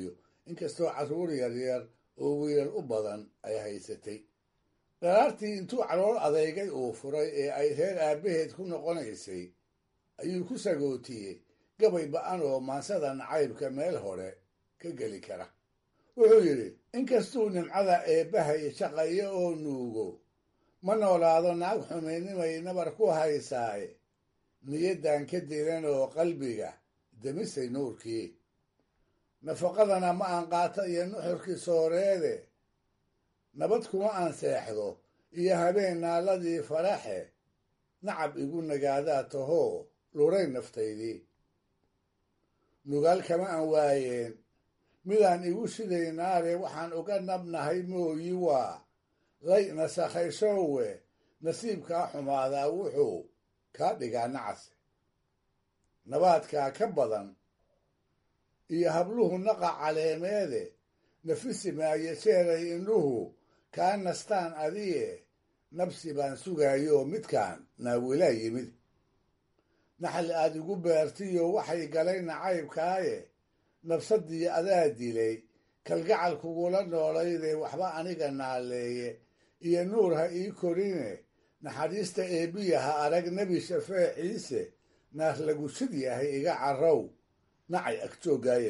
inkastoo carruur yaryar oo wiilal u badan ay haysatay dharaartii intuu calool adeygay uu furay ee ay reer aabbaheed ku noqonaysay ayuu ku sagootiyey gabay ba-an oo maansada nacaybka meel hore ka geli kara wuxuu yidhi inkastuu nimcada eebbahay shaqayo oo nuugo ma noolaado naag xumaynimay nabar ku haysaaye niyaddan ka diran oo qalbiga demisay nuurkii nafaqadana ma aan qaato iyo nuxurkii sooreede nabad kuma aan seexdo iyo habeen naaladii faraxe nacab igu nagaadaa tahoo luray naftaydii nugaal kama aan waayeen midaan igu shiday naare waxaan uga nabnahay mooyi waa lay nasakhayshowe nasiibkaa xumaadaa wuxuu kaa dhigaa nacase nabaadkaa ka badan iyo habluhu naqa caleemeede nafisi maayo jeeray indhuhu kaa nastaan adiye nabsi baan sugaayoo midkaan naawilaa yimid naxal aad igu beertiyo waxay galay nacaybkaaye nabsadii adaa dilay kalgacal kugula noolaydee waxba aniga naaleeye iyo nuur ha ii korine naxariista eebbiya ha arag nebi shafee ciise naar lagu sid yahay iga carrow nacay agjoogaaye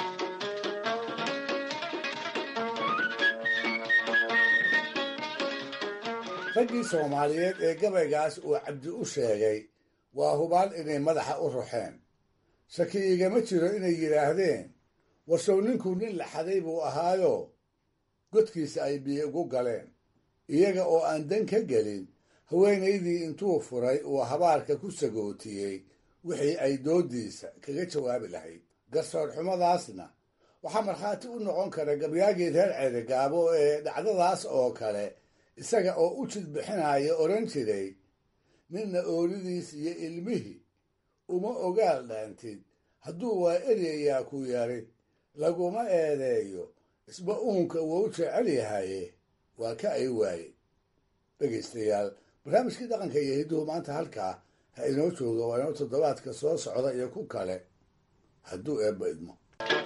raggii soomaaliyeed ee gabaygaas uu cabdi u sheegay waa hubaal inay madaxa u ruxeen shaki igama jiro inay yidhaahdeen warsow ninkuu nin laxaday buu ahaayo godkiisa ay biyo ugu galeen iyaga oo aan dan ka gelin haweenaydii intuu furay uu habaarka ku sagootiyey wixii ay doodiisa kaga jawaabi lahayd garsoor xumadaasna waxaa markhaati u noqon kara gabyaagii reer ceerigaabo ee dhacdadaas oo kale isaga oo u jid bixinaya odhan jiray ninna oolidiis iyo ilmihii uma ogaal dhaantid hadduu waa eryayaa ku yari laguma eedeeyo isba uunka wou jecel yahaye waa ka ay waaye dhegaystayaal barnaamijkii dhaqanka iyo hidduhu maanta halkaa ha inoo jooga waa inoo toddobaadka soo socda iyo ku kale hadduu eebba idmo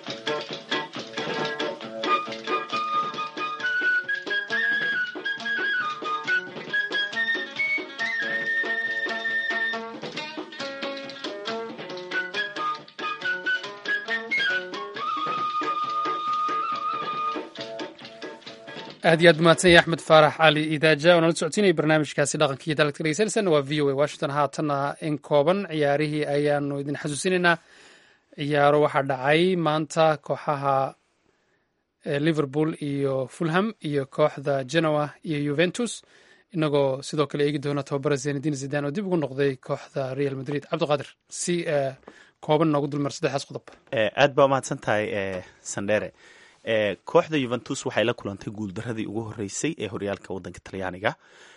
aad iyo aad mahadsan yahay axmed faarax cali idaaja oo nala socodsiinaya barnaamijkaasi dhaqankiiyo dalagta dhegeysanaysan waa v o a washington haatanna in kooban ciyaarihii ayaanu idin xasuusinaynaa ciyaaro waxaa dhacay maanta kooxaha liverpool iyo fulham iyo kooxda genoa iyo juventus inagoo sidoo kale eegi doona tababara zenadin zidan oo dib ugu noqday kooxda real madrid cabdiqaadir si kooban noogu dulmar saddexdaas qodob
aad baa mahadsan tahay sandhere kooxda yuventus waxay la kulantay guuldaradii ugu horeysay ee horyaalka wadanka talyaaniga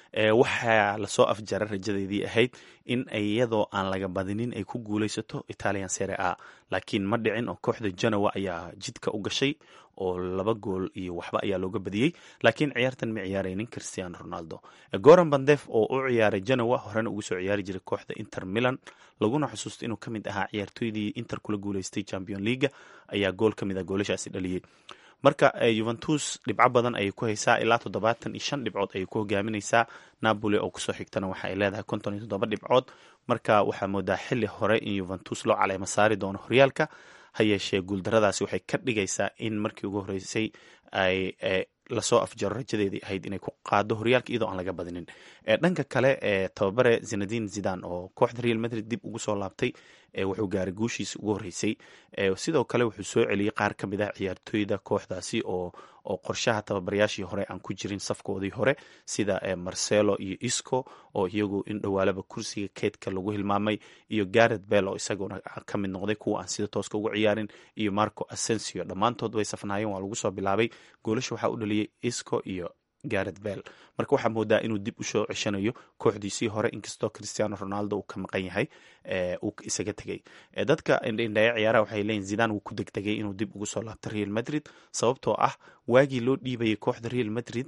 waxaa lasoo afjaray rajadeedii ahayd in iyadoo aan laga badinin ay ku guuleysato italian sere a laakiin ma dhicin oo kooxda genoa ayaa jidka u gashay oo laba gool iyo waxba ayaa looga badiyey laakiin ciyaartan ma ciyaaraynin christiano ronaldo goran bandef oo u ciyaaray genoa horena ugu soo ciyaari jiray kooxda inter milan laguna xusuusto inuu kamid ahaa ciyaartooydii inter kula guuleystay champion leaga ayaa gool kamid ah goolashaasi dhaliyey marka juventus dhibco badan ayay ku haysaa ilaa toddobaatan iyo shan dhibcood ayay ku hogaaminaysaa napoli oo kusoo xigtana waxa ay leedahay konton iyo toddoba dhibcood marka waxaa moodaa xili hore in juventus loo caleema saari doono horyaalka ha yeeshee guuldaradaasi waxay ka dhigaysaa in markii ugu horeysay ay lasoo afjaro rajadeedii ahayd inay ku qaado horyaalka iyadoo aan laga badinin dhanka kale tababare zenadin zidan oo kooxda real madrid dib ugu soo laabtay wuxuu gaaray guushiisa ugu horeysay sidoo kale wuxuu soo celiyey qaar ka mid ah ciyaartooyda kooxdaasi oo oo qorshaha tababarayaashii hore aan ku jirin safkoodii hore sida marcelo iyo isco oo iyagu in dhowaalaba kursiga keedka lagu hilmaamay iyo garet bell oo isaguna ka mid noqday kuwa aan sida tooska ugu ciyaarin iyo marco asensio dhammaantood way safnaayeen waa lagu soo bilaabay goolasha waxaa u dhaliyey isco iyo garet bell marka waxaa moodaa inuu dib u soo ceshanayo kooxdiisii hore inkastoo christiano ronaldo uu ka maqan yahay uu isaga tegay dadka indhaindhaya ciyaaraha waxay leeyihin zidan wuu ku degdegay inuu dib ugu soo laabto real madrid sababtoo ah waagii loo dhiibayay kooxda real madrid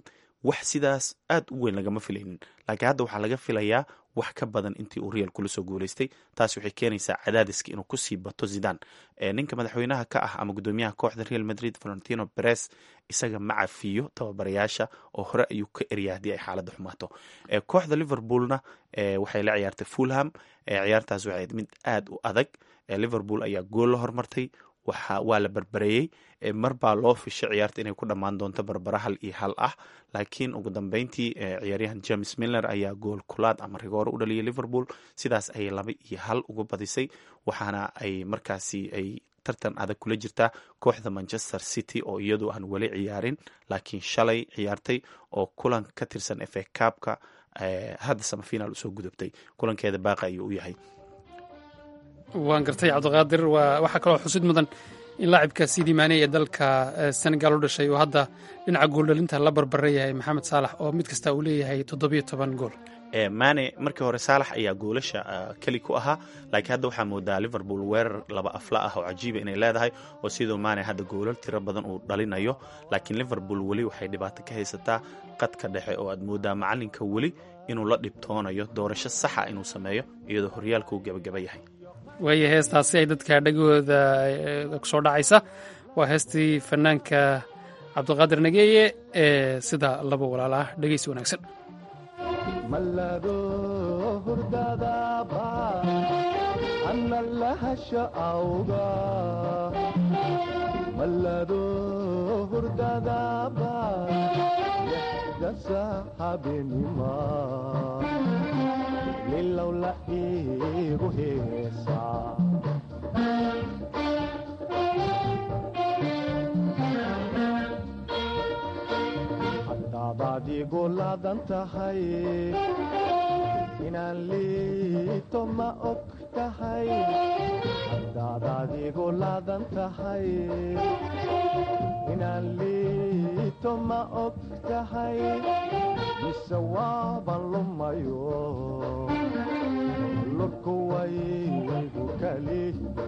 wax sidaas aad u weyn lagama filaynin laakiin hadda waxaa laga filayaa wax ka badan intii uu real kula soo guuleystay taas waxay keenaysaa cadaadiska inuu kusii bato zidan ninka madaxweynaha ka ah ama guddoomiyaha kooxda real madrid valentino beres isaga ma cafiyo tababarayaasha oo hore ayuu ka erya haddii ay xaaladda xumaato kooxda liverpoolna waxay la ciyaartay fulham ciyaartaas waxay mid aad u adag liverpool ayaa gool la hormartay waa la barbareeyey mar baa loo fishay ciyaarta inay ku dhammaan doonto barbara hal iyo hal ah laakiin ugu dambeyntii ciyaaryahan james milner ayaa gool kulaad ama rigoore u dhaliyay liverpool sidaas ayay laba iyo hal uga badisay waxaana ay markaasi ay tartan adag kula jirtaa kooxda manchester city oo iyadu aan weli ciyaarin laakiin shalay ciyaartay oo kulan ka tirsan f a cabka hadda samafiinaal usoo gudubtay kulankeeda baaqa ayuu u yahay
waan gartay cabdiqaadir waxaa kaloo xusid mudan in laacibka sidi maane ee dalka senegal u dhashay oo hadda dhinaca gooldhalinta la barbara yahay maxamed saalax oo mid kasta uu leeyahay toddobiyo toban gool
mane markii hore saalax ayaa goolasha keli ku ahaa laakiin hadda waxaa moodaa liverpool weerar laba afla ah oo cajiiba inay leedahay oo sidoo mane hadda goolal tiro badan uu dhalinayo laakiin liverpool weli waxay dhibaato ka haysataa qadka dhexe oo aad moodaa macalinka weli inuu la dhibtoonayo doorasho saxa inuu sameeyo iyadoo horyaalka uu gebagaba yahay
waaya heestaasi ay dadka dhegahooda kusoo dhacaysa waa heestii fanaanka cabdiqaadir nageeye ee sida laba walaal ah dhegeysi wanaagsan
mallado hurdadaba anna lahasha awga mallado hurdadaba lexdasa habenima lilowla iigu heesaa haddaadaad igu laadan tahay inaan liito ma og tahay haddaadaad igu laadan tahay inaan liito ma og tahay mise waaban lumayo lurku waygu kali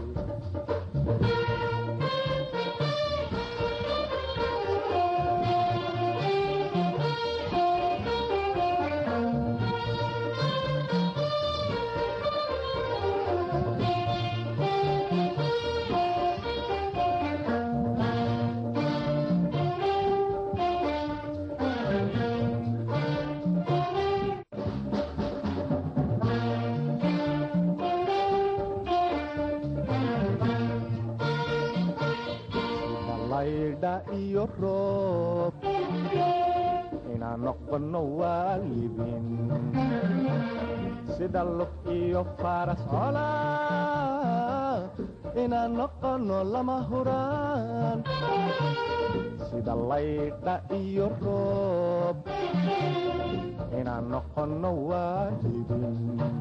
iyo roob inaan noqono waalidin sida lug iyo faras cola inaan noqono lama huraan sida laydha iyo roob inaan noqono waalidin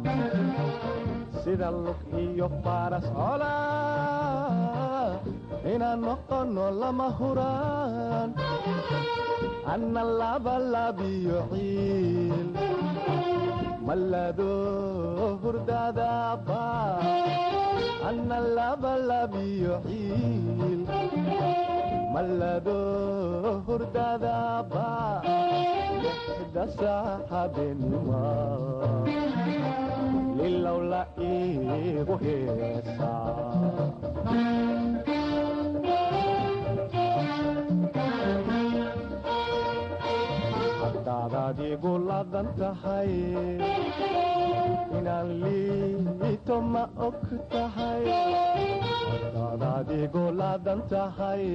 sida lug iyo faras cola inaan noqono lama huraan anna labalabiyo ciil mallado hurdadaba anna labalabiyo ciil mallado hurdadaba lixda saaxabenima lilowla iigu heesaa haddaadaad igu laadan tahay inaan liito ma og tahay haddaadaad igu laadan tahay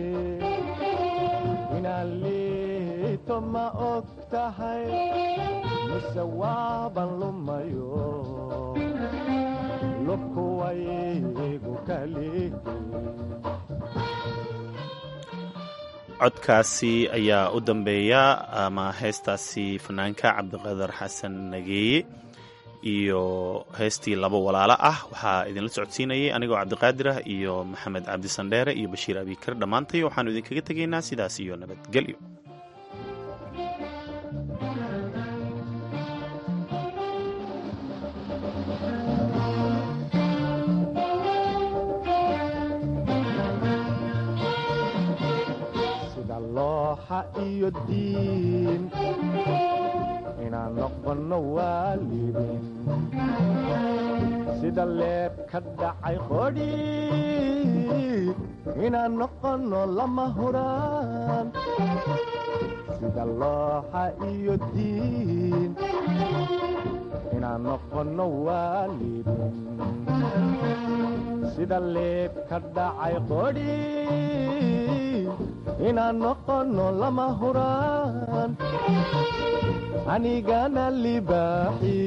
inaan liito ma og tahay mise waaban lumayo lubku waygu kali
codkaasi ayaa u dambeeya ama heestaasi fanaanka cabdiqadar xasan nageeye iyo heestii laba walaalo ah waxaa idinla socodsiinayay anigoo cabdiqaadir ah iyo maxamed cabdi sandheere iyo bashiir abikar dhammaantay waxaanu idinkaga tegaynaa sidaas iyo nabadgelyo
looxa iyo diin inaan noqono waalidin sida leeb ka dhacay qodhi inaan noqono lama huraan sida looxa iyo diin inaan noqono waalidin sida leeb ka dhacay qodhi inaan noqono lama huraan anigana libaaxi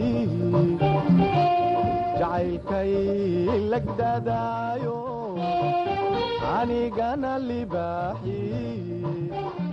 jacaylkay lagdadaayo anigana libaaxi